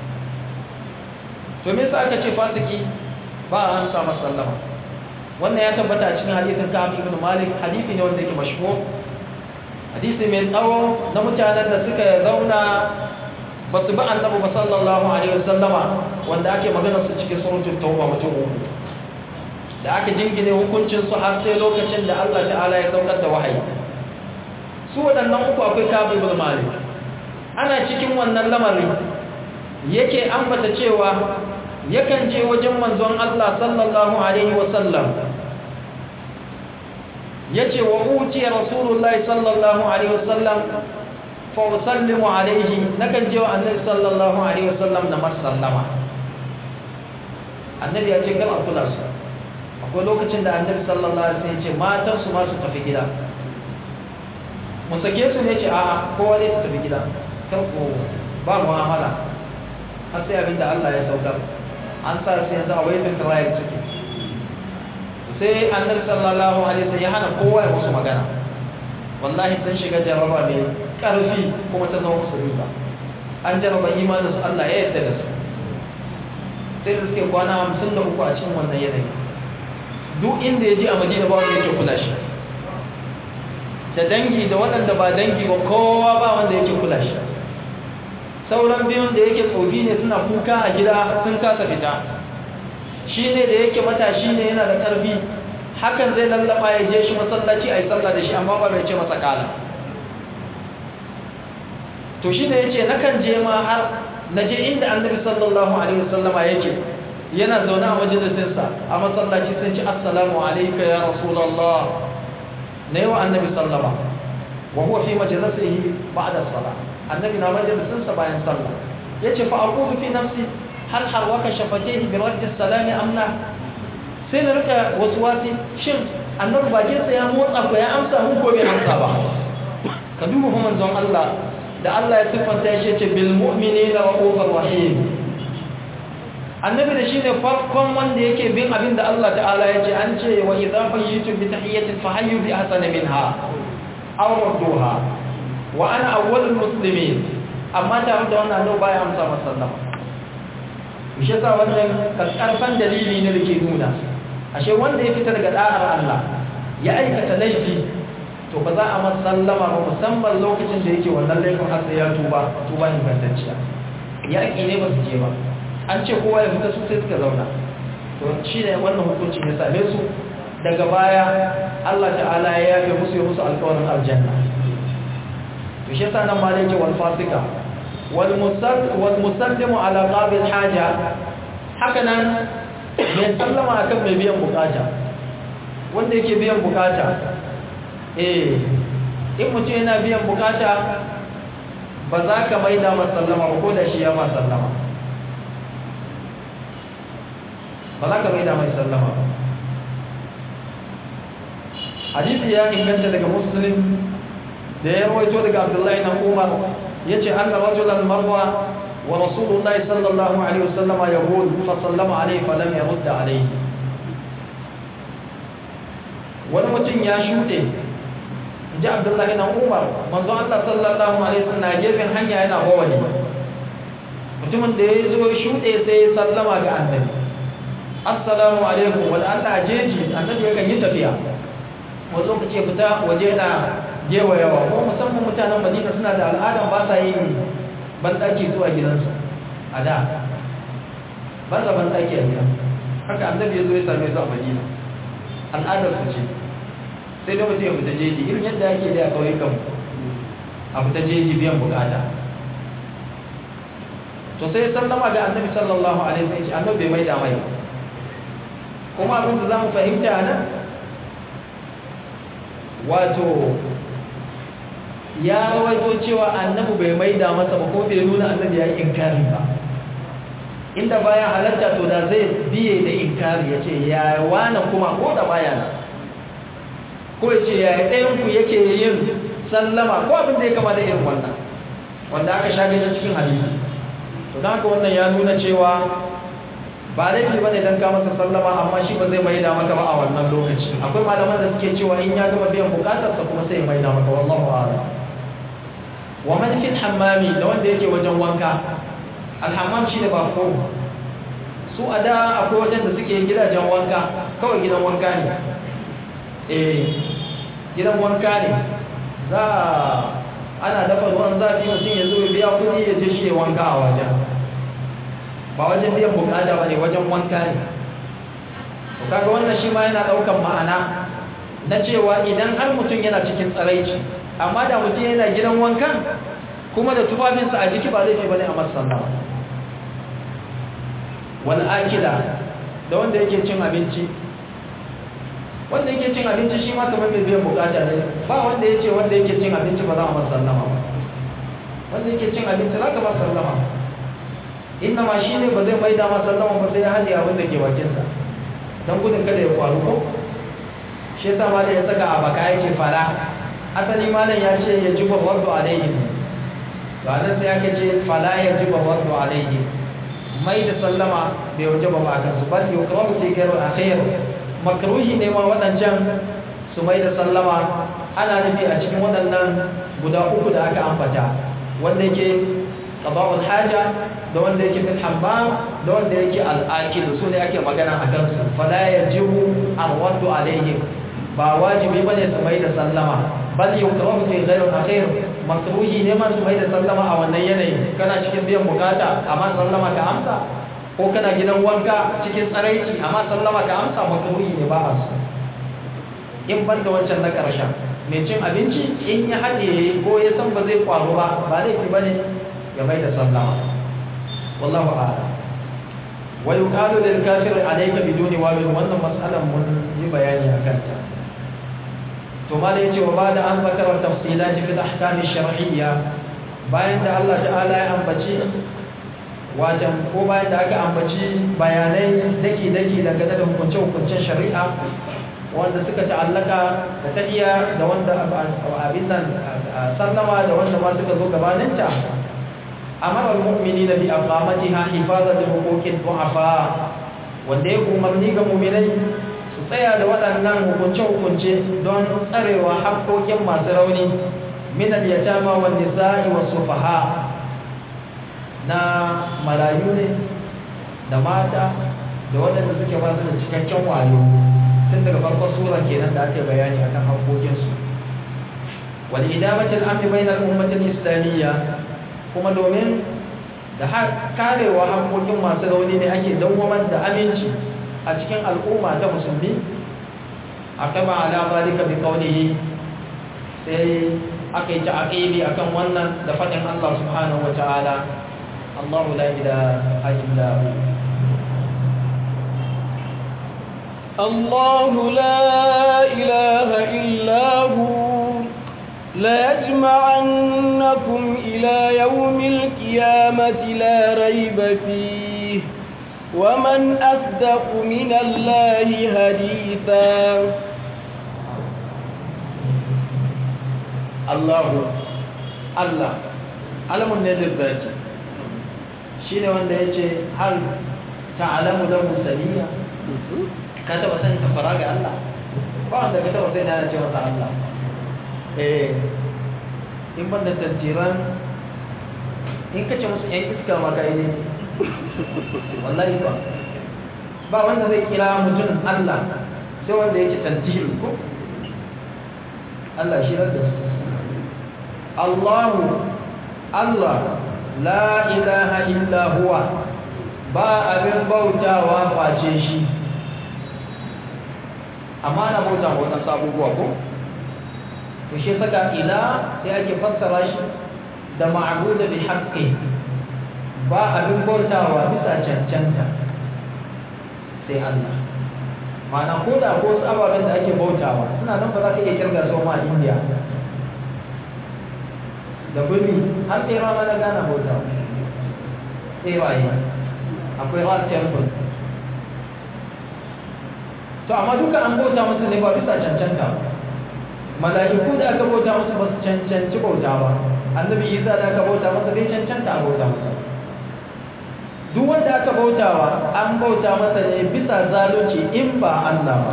to me yasa aka ce fasiki ba a amsa masa sallama wannan ya tabbata a cikin hadisin Ka'ab ibn Malik hadisi ne wanda yake mashhur hadisi mai tsawo na mutanen da suka zauna ba su bi annabi ba sallallahu alaihi wasallama wanda ake magana su cikin suratul tauba mutum uku da aka jingine hukuncin su har sai lokacin da Allah ta'ala ya saukar da wahayi su waɗannan uku akwai Ka'ab ibn Malik ana cikin wannan lamarin yake ambata cewa yakan je wajen manzon Allah sallallahu alaihi wasallam yace wa uti rasulullahi sallallahu alaihi wasallam fa usallimu alaihi nakan je wa annabi sallallahu alaihi wasallam na masallama annabi ya ce kan kula su akwai lokacin da annabi sallallahu alaihi wasallam ya ce matan su ma su tafi gida mu sake su ne ce a kowa ne su tafi gida kan ko ba mu'amala har sai abinda Allah ya saukar an sa su yanzu a waitin trial suke sai annabi sallallahu alaihi wasallam ya hana kowa ya musu magana wallahi sun shiga jaraba mai karfi kuma ta zama musu riba an jaraba imanin su Allah ya yarda da su sai da suke kwana hamsin da uku a cikin wannan yanayi duk inda ya je a madina ba wanda yake kula shi da dangi da waɗanda ba dangi ba kowa ba wanda yake kula shi sauran biyun da yake tsofi ne suna kuka a gida sun kasa fita shi ne da yake matashi ne yana da ƙarfi hakan zai lallaba ya je shi masallaci a yi sallah da shi amma ba bai ce masa kala to shi ne ya ce nakan je ma har na je inda annabi sallallahu alaihi wasallama yake yana zaune a majalisinsa a masallaci sun ci assalamu alaika ya rasulallah na yawa annabi sallama wa huwa fi majalisihi ba'da salah annabi na majalisinsa bayan sallah yace fa aqulu fi nafsi hal harwaka shafatihi bi radd as-salam am la sai na rika waswasi shin annabi bakinsa ya motsa ko ya amsa mun ko bai amsa ba ka duba fa manzon Allah da Allah ya siffanta shi yace bil mu'minina ra'ufur rahim annabi da shine farkon wanda yake bin abin da Allah ta'ala ya ce an ce wa idza fayyitum bi tahiyyatin fahayyu bi ahsani minha aw rudduha wa ana awwalul muslimin amma tare da wannan annabi baya amsa masallama shi yasa wannan karfan dalili ne da ke nuna ashe wanda ya fita daga da'ar Allah ya aikata laifi to ba za a masallama ba musamman lokacin da yake wannan laifin har sai ya tuba tuba ingantacciya yaƙi ne ba su je ba an ce kowa ya fita su sai suka zauna to shi ne wannan hukuncin ya same su daga baya Allah ta'ala ya yafe musu ya musu alƙawarin aljanna to shi yasa nan ma yake wal fasika wal musal wal musallimu ala qabil haja haka nan mai sallama akan mai biyan bukata wanda yake biyan bukata eh in mutum yana biyan bukata ba za ka maida masallama ba ko da shi ya ma sallama ba za ka maida mai sallama ba hadisi ya inganta daga muslim da ya rawaito daga abdullahi na umar ya ce an da rajulan marwa wa rasulullahi sallallahu alaihi wasallama ya hudu fa sallama alaihi fa lam yarudda alaihi wani mutum ya shuɗe ji abdullahi na umar manzo Allah sallallahu alaihi wasallam na gefen hanya yana hawali mutumin da ya zo shuɗe sai ya sallama ga annabi assalamu alaikum wal Allah jeji annabi yakan yi tafiya wani lokaci fita waje na gewayawa ko musamman mutanen Madina suna da al'adan ba sa yin banɗaki zuwa gidansu a da ba sa banɗaki a gida haka annabi ya zo ya same su a Madina al'adar su ce sai da mutum ya fita jeji irin yadda ake da a kauyukan a fita jeji biyan bukata to sai sallama ga annabi sallallahu alaihi wasallam annabi bai mai da mai kuma abin da za mu fahimta nan wato ya rawaito cewa annabi bai maida masa ba ko bai nuna annabi ya yi inkari ba inda baya halatta to da zai biye da inkari ya ce ya wane kuma ko da baya na ko ya ce ya ɗayanku yake yin sallama ko abin da ya kama da irin wannan wanda aka sha ganin cikin hadisi to don haka wannan ya nuna cewa ba laifi bane dan ka masa sallama amma shi ba zai mai da maka ba a wannan lokaci akwai malaman da suke cewa in ya gama biyan bukatar sa kuma sai mai da maka wallahu a'lam wa man fil hammami da wanda yake wajen wanka alhammam shi da ba ko su a da akwai wajen da suke gidajen wanka kawai gidan wanka ne eh gidan wanka ne za ana dafa ruwan zafi mutum ya zo ya biya kuɗi ya je shi ya wanka a wajen ba wajen biyan bukata ba ne wajen wanka ne to kaga wannan shi ma yana daukan ma'ana na cewa idan har mutum yana cikin tsaraici amma da mutum yana gidan wankan kuma da tufafinsa a jiki ba laifi bane a masallama wal akila da wanda yake cin abinci wanda yake cin abinci shi ma kamar mai biyan bukata ne ba wanda ya ce wanda yake cin abinci ba za a masa sallama ba wanda yake cin abinci za ka masa sallama inna ma shi ne ba zai mai dama sallama ba sai ya haɗe abin da ke bakinsa don gudun kada ya faru ko shi yasa ma da ya saka a baka ya ce fara asali malam ya ce ya jiba wardu alaihim to anan sai aka ce fala ya jiba wardu alaihim mai da sallama bai waje ba akan su bal yukrahu fi ghayr akhir makruhi ne ma wadancan su mai da sallama ana nufi a cikin waɗannan guda uku da aka ambata wanda yake qada'ul haja da wanda yake fil hammam da wanda yake al-akil su ne ake magana a kansu fala yajibu arwadu alaihim ba wajibi bane su mai da sallama bal yukrahu fi ghayr akhir makruhi ne ma su mai da sallama a wannan yanayi kana cikin biyan bukata amma sallama ka amsa ko kana gidan wanka cikin tsaraici amma sallama ka amsa makruhi ne ba a su in ban da wancan na ƙarshen mai cin abinci in ya haɗe ko ya san ba zai kwaro ba ba laifi ba ne ya mai da sallama wallahu a'lam wa yuqalu lil kafir alayka biduni wawin wannan mas'alan mun yi bayani akan ta to malai yace wa bada an zakara tafsilat fi al-ahkam ash-shar'iyya bayan da Allah ta'ala ya ambaci wajen ko bayan da aka ambaci bayanai daki daki dangane da hukunce hukuncen shari'a wanda suka ta'allaka da tahiya da wanda abin nan sallama da wanda ma suka zo gabaninta amara al-mu'minina bi aqamatiha hifazan li huquqid du'afa wanda ya umarni ga mu'minai su tsaya da waɗannan hukunce-hukunce don tsarewa haƙoƙin masu rauni min al-yatama wan nisa'i was sufaha na marayu ne da mata da waɗanda suke ba su da cikakken wayo tun daga farkon sura kenan da ake bayani akan haƙoƙinsu wal idamatul amni bainal ummatil islamiyya kuma domin da karewa haƙoƙin masu rauni ne ake dawwamar da aminci a cikin al'umma ta musulmi a kama ala zalika bi qawlihi sai aka yi ta'aqibi akan wannan da fadin Allah subhanahu wa ta'ala Allahu la ilaha illa hu الله لا إله إلا هو ليجمعنكم إلى يوم القيامة لا ريب فيه ومن أصدق من الله حديثا الله الله علم النذر ذات شين wanda yace hal ta'lamu lahu samia ka taba sanin kafara ga Allah ba wanda ka taba sai na ce masa Allah eh in ban da tantiran in kace musu yan iska maka ne wallahi ba ba wanda zai kira mutum Allah sai wanda yake tantiru ko Allah shi da su Allahu Allah la ilaha illa huwa ba abin bautawa face shi amma na bauta wa wannan sabuwa ko to shi saka ila sai ake fassara shi da ma'budu bi haqqi ba abin bautawa bisa cancanta sai Allah mana ko da ko ababen da ake bautawa suna nan ba za ka iya kirga su ma a India da gumi har tsera ma na gana bautawa tseraye akwai art temple to amma duka an bauta musu ne ba bisa cancanta mala'iku da aka bauta musu ba su cancanci bauta ba annabi isa da aka bauta masa bai cancanta a bauta masa duk wanda aka bautawa an bauta masa ne bisa zalunci in ba Allah ba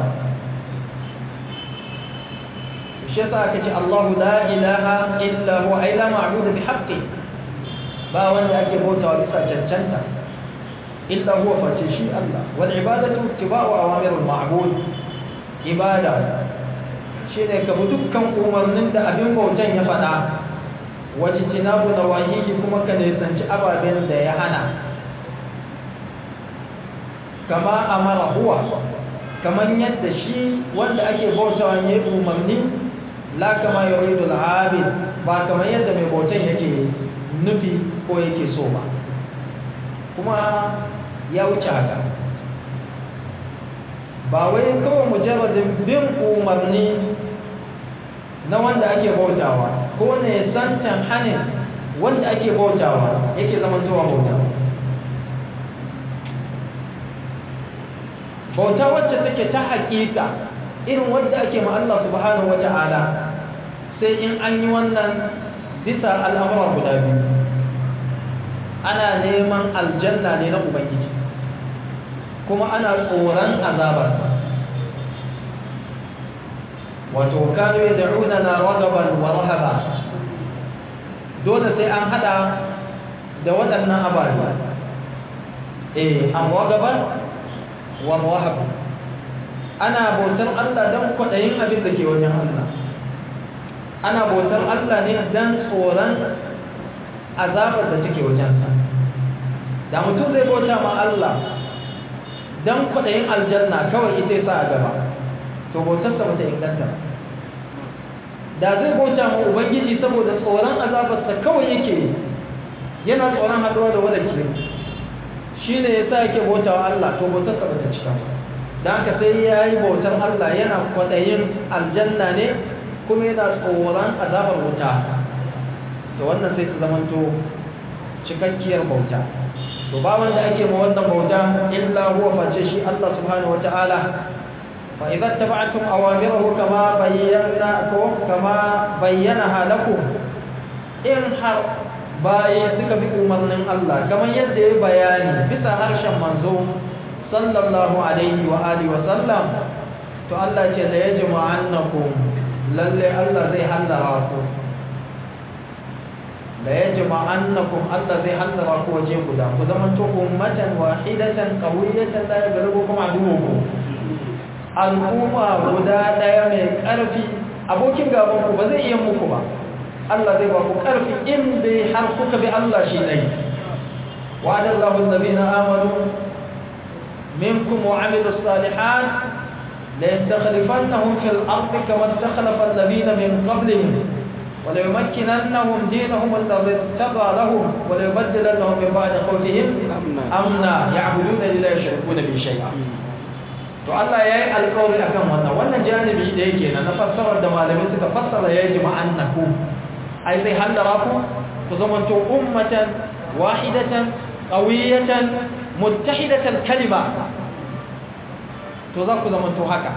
shi yasa aka ce Allahu la ilaha illa huwa ay la ma'budu bi haqqi ba wanda ake bautawa bisa cancanta illa huwa face shi Allah wal ibadatu ittiba'u awamirul ma'bud ibada shine ka bi dukkan umarnin da abin bautan ya faɗa wajtinabu nawahihi kuma ka nisanci ababen da ya hana kama amara huwa kamar yadda shi wanda ake bautawa ne umarni la kama yuridul abid ba kamar yadda mai bautan yake nufi ko yake so ba kuma ya wuce haka ba wai kawai mujarradin bin umarni na wanda ake bautawa ko ne santan hanin wanda ake bautawa yake zaman zuwa bauta bauta wacce take ta haƙiƙa irin wanda ake ma Allah subhanahu wata'ala sai in an yi wannan bisa al'amura guda biyu ana neman aljanna ne na ubangiji kuma ana tsoron azabarsa wato kanu ya da'una na ragaban wa rahaba dole sai an hada da waɗannan ababe eh an ragaban wa rahaba ana bautar Allah don kwaɗayin abin da ke wajen Allah ana bautar Allah ne don tsoron azabar da take wajensa da mutum zai bauta ma Allah don kwaɗayin aljanna kawai ita sa a gaba to bautarsa ba ta inganta da zai bauta ma ubangiji saboda tsoron azabarsa kawai yake yana tsoron haɗuwa da wadda ke shi ne ya sa yake bauta wa Allah to bautarsa ba ta cika ba da haka sai ya yi bautar Allah yana kwaɗayin aljanna ne kuma yana tsoron azabar wuta to wannan sai ta zamanto cikakkiyar bauta to ba wanda ake ma wannan bauta illa huwa face shi Allah subhanahu wataala fa idza tab'atum awamirahu kama bayyana ko kama bayyanaha lakum in har baye suka bi umarnin Allah kamar yadda ya bayani bisa harshen manzo sallallahu alaihi wa alihi wa sallam to Allah ce la yajma'annakum lalle Allah zai hallara ku la yajma'annakum Allah zai hallara ku waje guda ku zaman to ummatan wahidatan qawiyatan la yaghlibukum aduwwukum al'umma guda daya mai karfi abokin gaban ku ba zai iya muku ba Allah zai ba ku karfi in dai har kuka bi Allah shi dai wa'ada Allahu alladhina amanu minkum wa 'amilus salihat ليستخلفنهم في الأرض كما استخلف الذين من قبلهم وليمكننهم دينهم الذي ارتضى لهم وليبدلنهم من بعد خوفهم أمنا يعبدون لا يشركون به شيئا to Allah ya yi alƙawari akan wannan wannan janibi da yake na fassarar da malamai suka fassara ya yi ma'annaku ai zai hallara ku ku zamanto ummatan wahidatan qawiyatan muttahidatan kalima to za ku zama to haka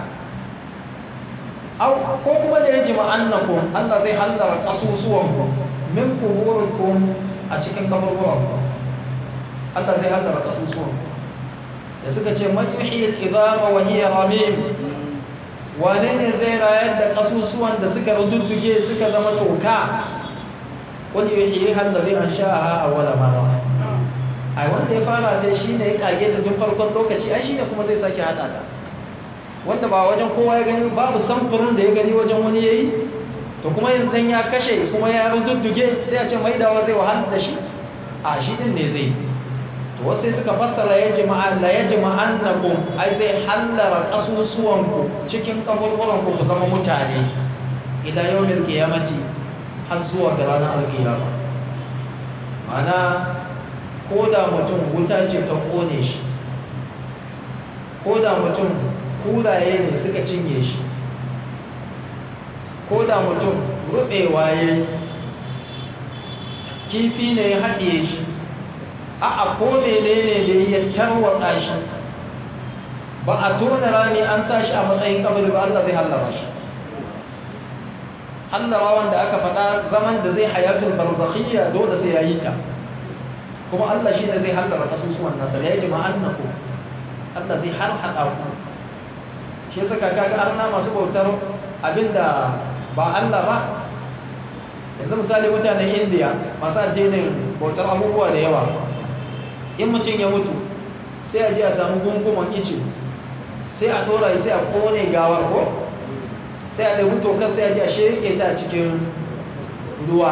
ko kuma da ya ji ma'annakum Allah zai hallara kasusuwanku min kuhurikum a cikin kaburburanku Allah zai hallara kasusuwanku da suka ce man yuhi al-idama wa hiya ramim wane ne zai rayar da kasusuwan da suka rududduge suka zama toka wani yuhi allazi ansha'aha awwala marra ai wanda ya fara dai shine ya kage ta tun farkon lokaci ai shine kuma zai sake hada ta wanda ba wajen kowa ya gani babu samfurin da ya gani wajen wani yayi to kuma yanzu ya kashe kuma ya rududduge sai a ce mai dawa zai wahala da shi a shi din ne zai to wasu suka fassara ya jama'a la ya jama'annakum ai zai hallara kasusuwan ku cikin kaburburan ku ku zama mutane ila yawmil qiyamati har zuwa ga ranar alkiyama ma'ana ko da mutum wuta ce ta kone shi ko da mutum kuraye ne suka cinye shi ko da mutum rubewa ya kifi ne ya haɗe shi a a ko mene ne da ya tarwatsa shi ba a tona rani an sa shi a matsayin kabari ba Allah zai hallara shi hallara wanda aka faɗa zaman da zai hayatul barzakhiyya dole sai ya yi ta kuma Allah shi ne zai hallara kasusuwan nasa ya yi jama'annaku Allah zai har haɗa ku shi suka kaga arna masu bautar abinda ba Allah ba yanzu misali mutanen indiya masu addinin bautar abubuwa da yawa in mutum ya mutu sai a ji a samu gunguman ice sai a tora sai a kone gawar ko sai a ɗaibu tokar sai a ji a shirke ta cikin ruwa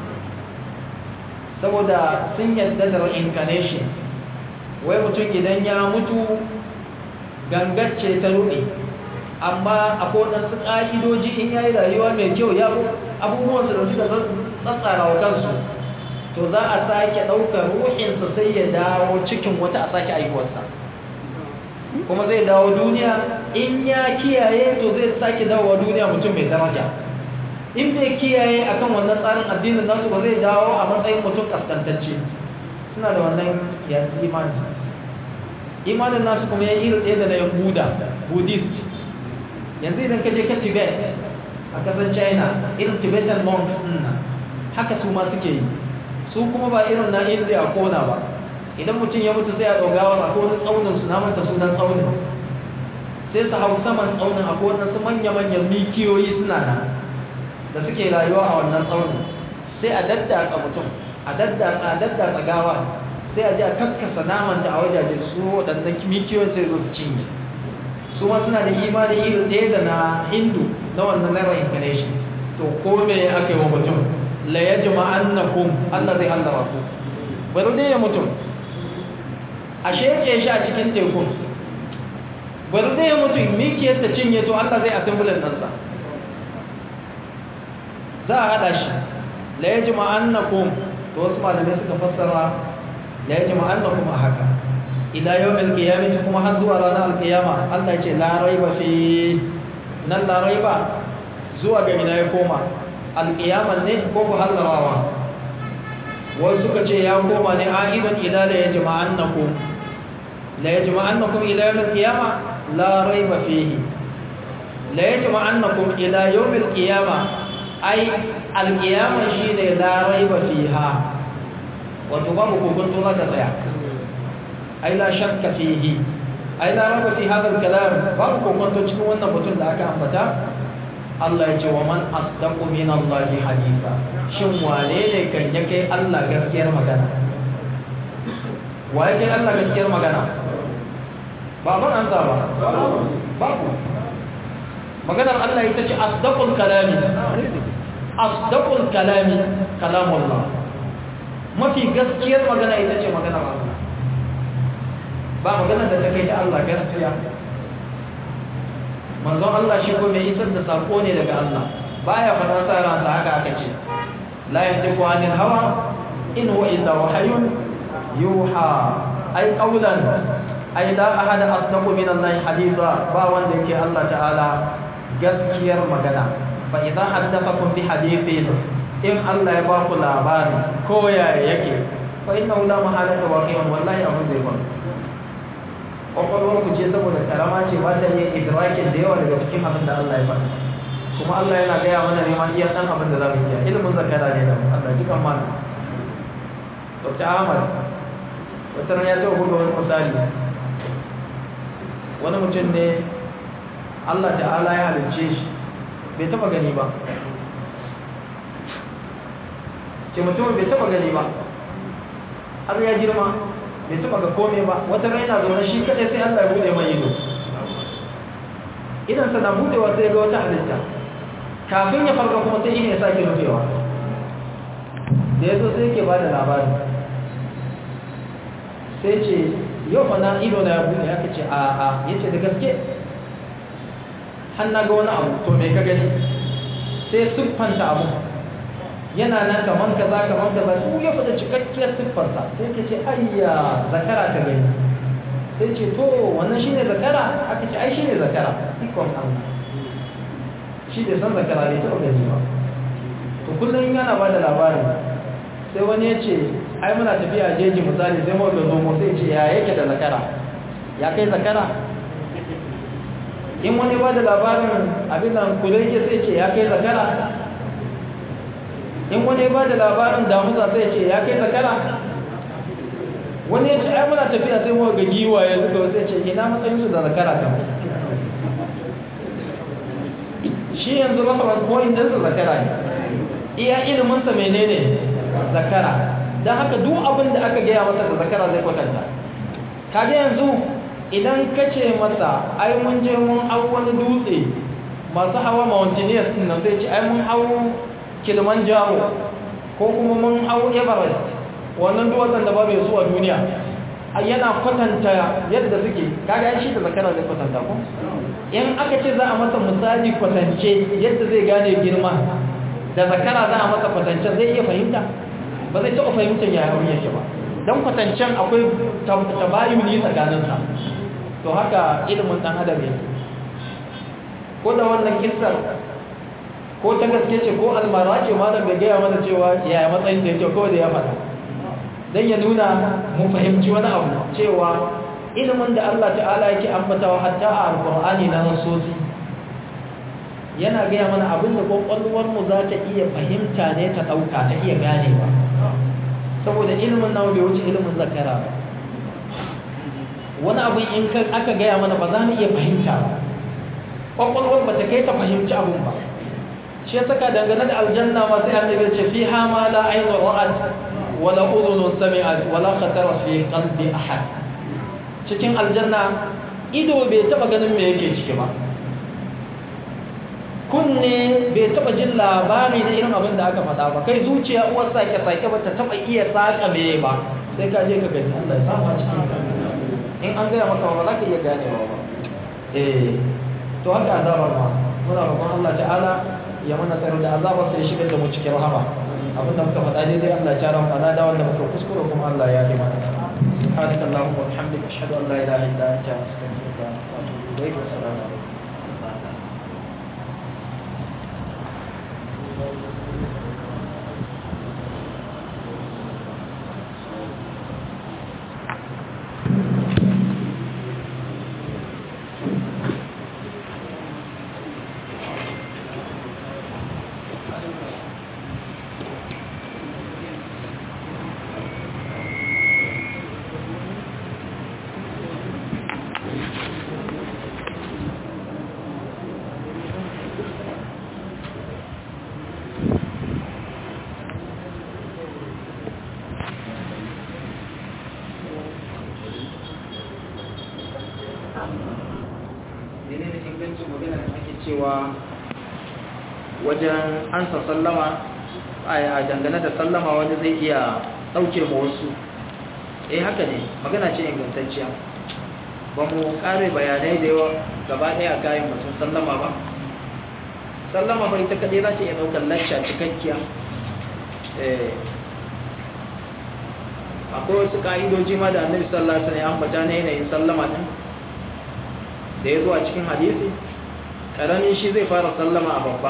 saboda sun yadda da reincarnation wai mutum idan ya mutu gangacce ta ruɗe amma akwai waɗansu ƙa'idoji in ya yi rayuwa mai kyau ya abubuwansu da suka tsatsara wa kansu to za a sake ɗaukar ruhinsa sai ya dawo cikin wata a sake aihuwarsa kuma zai dawo duniya in ya kiyaye to zai sake dawowa duniya mutum mai daraja in bai kiyaye akan wannan tsarin addinin nasu ba zai dawo a matsayin mutum kaskantacce suna da wannan yanzu imani imanin nasu kuma ya iri ɗaya da na yahuda buddhist yanzu idan ka je ka tibet a ƙasar china irin tibetan monks ɗin haka su ma suke yi su kuma ba irin na india a kona ba idan mutum ya mutu sai a ɗaugawar a wani tsaunin su namanta sunan tsaunin sai su hau saman tsaunin a waɗansu manya-manyan mikiyoyi suna nan da suke rayuwa a wannan tsaunin sai a daddatsa mutum a daddatsa a daddatsa gawa sai a ji a kaskasa namanta a wajajen su waɗannan mikiyoyin sai zo su cinye su ma suna da imani iri ɗaya da na hindu na wannan na reincarnation to ko me aka yi wa mutum la ya jama'annakum Allah zai hallara ku bari dai ya mutum a sheke shi a cikin tekun bari dai ya mutum mikiyar ta cinye to Allah zai assemblin ɗansa za a haɗa shi la ya jama'annakum to wasu malamai suka fassara la ya jama'annakum a haka ila yawmil qiyamah kuma har zuwa ranar alqiyama Allah ya ce la raiba fi nan la raiba zuwa ga ina ya koma alqiyaman ne ko ku hallarawa wasu suka ce ya koma ne aidan ila la yajma'annakum la yajma'annakum ila yawmil qiyamah la raiba fihi la yajma'annakum ila yawmil qiyamah ai alqiyama shine la raiba fiha wato babu kokonto za ta tsaya ai la shakka fihi ai la raba fi hadha al-kalam babu kokonto cikin wannan mutum da aka ambata Allah ya ce wa man asdaqu min Allah haditha shin wane ne kan ya kai Allah gaskiyar magana waye kai Allah gaskiyar magana ba ban an ba babu maganar Allah ita ce asdaqul kalami asdaqul kalami kalamullah mafi gaskiyar magana ita ce maganar Allah ba magana da ta kai ta Allah gaskiya manzon Allah shi ko mai isar da sako ne daga Allah baya fada sa ransa haka aka ce la yantiqu anil hawa in huwa illa wahyun yuha ay qawlan ay la ahada asdaqu min Allah haditha ba wanda yake Allah ta'ala gaskiyar magana fa idza haddathakum bi hadithin in Allah ya ba ku labari ko ya yake fa innahu la mahalata waqi'un wallahi abun zai ba kwakwalwar ku ce saboda karama ce ba ta yin idrakin da yawa daga cikin abin da Allah ya faɗi kuma Allah yana gaya mana neman iya ɗan abin da za mu iya ilimin zakara ne da Allah dukan mana Dr. Ahmad wata ran ya taɓa buga wani misali wani mutum ne Allah ta'ala ya halicce shi bai taɓa gani ba ce mutumin bai taɓa gani ba har ya girma bai taba ga kome ba wata raina zaune shi kadai sai Allah ya bude mai ido idan sana budewa sai ga wata halitta kafin ya farka kuma sai ya sake rufewa da yazo sai yake bada labari sai ce yau fa na ido na ya bude aka ce a a yace da gaske har na ga wani abu to me ka gani sai siffanta abu yana nan kaman kaza kaman kaza su ya fada cikakkiyar siffarsa sai ka ce ayya zakara ka gani sai ce to wannan shine zakara aka ce ai shine zakara ikon Allah shi da san zakara bai taɓa gani ba to kullum yana ba da labarin sai wani ya ce ai muna tafiya jeji misali sai mu ga zomo sai ce ya yake da zakara ya kai zakara in wani ba da labarin abin nan kulai sai ce ya kai zakara in wani ba da labarin damusa sai ce ya kai zakara wani ya ce ai muna tafiya sai mu ga giwaye suka sai ce ina matsayin su da zakara kan shi yanzu reference point din su zakara ne iya ilimin sa menene zakara dan haka duk abin da aka gaya masa da zakara zai kwatanta kage yanzu idan ka ce masa ai mun je mun hau wani dutse masu hawa mountaineers din nan sai ce ai mun hau kilimanjaro ko kuma mun hau everest wannan duwatsan da ba mai zuwa duniya yana kwatanta yadda suke kaga shi da zakara zai kwatanta ko in aka ce za a masa misali kwatance yadda zai gane girma da zakara za a masa kwatance zai iya fahimta ba zai taɓa fahimtar ya yawon yake ba don kwatancen akwai tabayuni tsakaninsa to haka ilimin dan adam yake ko da wannan kissar ko ta gaske ce ko almara ce malam bai gaya mana cewa yaya matsayin da yake ko da ya faɗa dan ya nuna mu fahimci wani abu cewa ilimin da Allah ta'ala yake ambatawa hatta a alqur'ani na nasosi yana gaya mana abin da kwakwalwar mu za ta iya fahimta ne ta ɗauka ta iya ganewa saboda ilimin nawa bai wuce ilimin zakara ba wani abin in aka gaya mana ba za mu iya fahimta ba kwakwalwar ba ta kai ta fahimci abin ba shi ya saka dangane da aljanna ma sai an daga ce fi ha ma la ainu ra'at wala udhunu sami'at wala khatara fi qalbi ahad cikin aljanna ido bai taba ganin me yake ciki ba kunne bai taba jin labari na irin abin da aka faɗa ba kai zuciya uwar sake sake ba ta taba iya saka me ba sai ka je ka gani Allah ya samu a cikin in an gaya maka ba za ka iya ganewa ba eh to haka azabar ma muna roƙon Allah ta'ala ya mana tsaro da azabar sai shigar da mu cikin rahama abinda muka faɗa daidai Allah ya tara mu da wanda muka kuskure kuma Allah ya yi mana سبحانك اللهم وبحمدك اشهد ان لا اله الا انت استغفرك واتوب اليك والسلام عليكم cewa wajen ansa sallama a dangane da sallama wani zai iya ɗauke ma wasu eh haka ne magana ce ingantacciya ba mu ƙare bayanai da yawa gaba ɗaya a kayan mutum sallama ba sallama bai ta kaɗai za ta iya ɗaukar lacca cikakkiya akwai wasu ƙa'idoji ma da annabi sallallahu alaihi wasallam ya ambata na yanayin sallama din da ya zo a cikin hadisi ƙaramin shi zai fara sallama a babba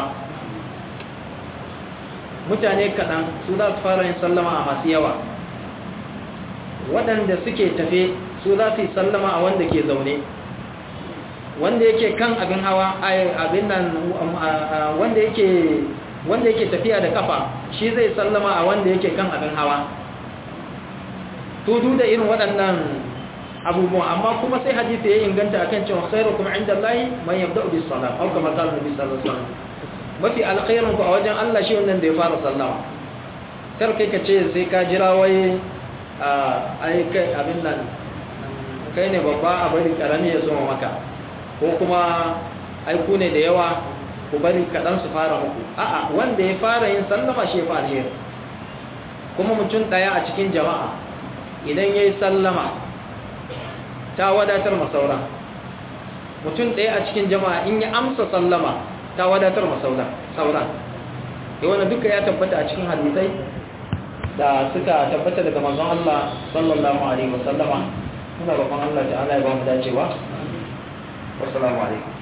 mutane kaɗan su za su fara yin sallama a masu yawa waɗanda suke tafe su za su yi sallama a wanda ke zaune wanda yake kan abin hawa abin nan wanda yake wanda yake tafiya da kafa shi zai sallama a wanda yake kan abin hawa tudu da irin waɗannan abubuwan amma kuma sai hadisi ya inganta akan cewa khairukum inda Allah man yabda'u bis salat aw kama qala nabi sallallahu alaihi wasallam mafi alkhairun ku a wajen Allah shi wannan da ya fara sallama kar kai ka ce sai ka jira wai ai kai abin nan kai ne babba a bari karami ya zo maka ko kuma ai ku ne da yawa ku bari kaɗan su fara muku a'a wanda ya fara yin sallama shi ya fara alheri kuma mutum ɗaya a cikin jama'a idan ya yi sallama ta wadatar masaura mutum ɗaya a cikin jama'a in ya amsa sallama ta wadatar masaura saura da wani duka ya tabbata a cikin hadisai da suka tabbata daga manzon Allah sallallahu alaihi wasallama muna roƙon Allah ta'ala ya ba mu dacewa wassalamu alaikum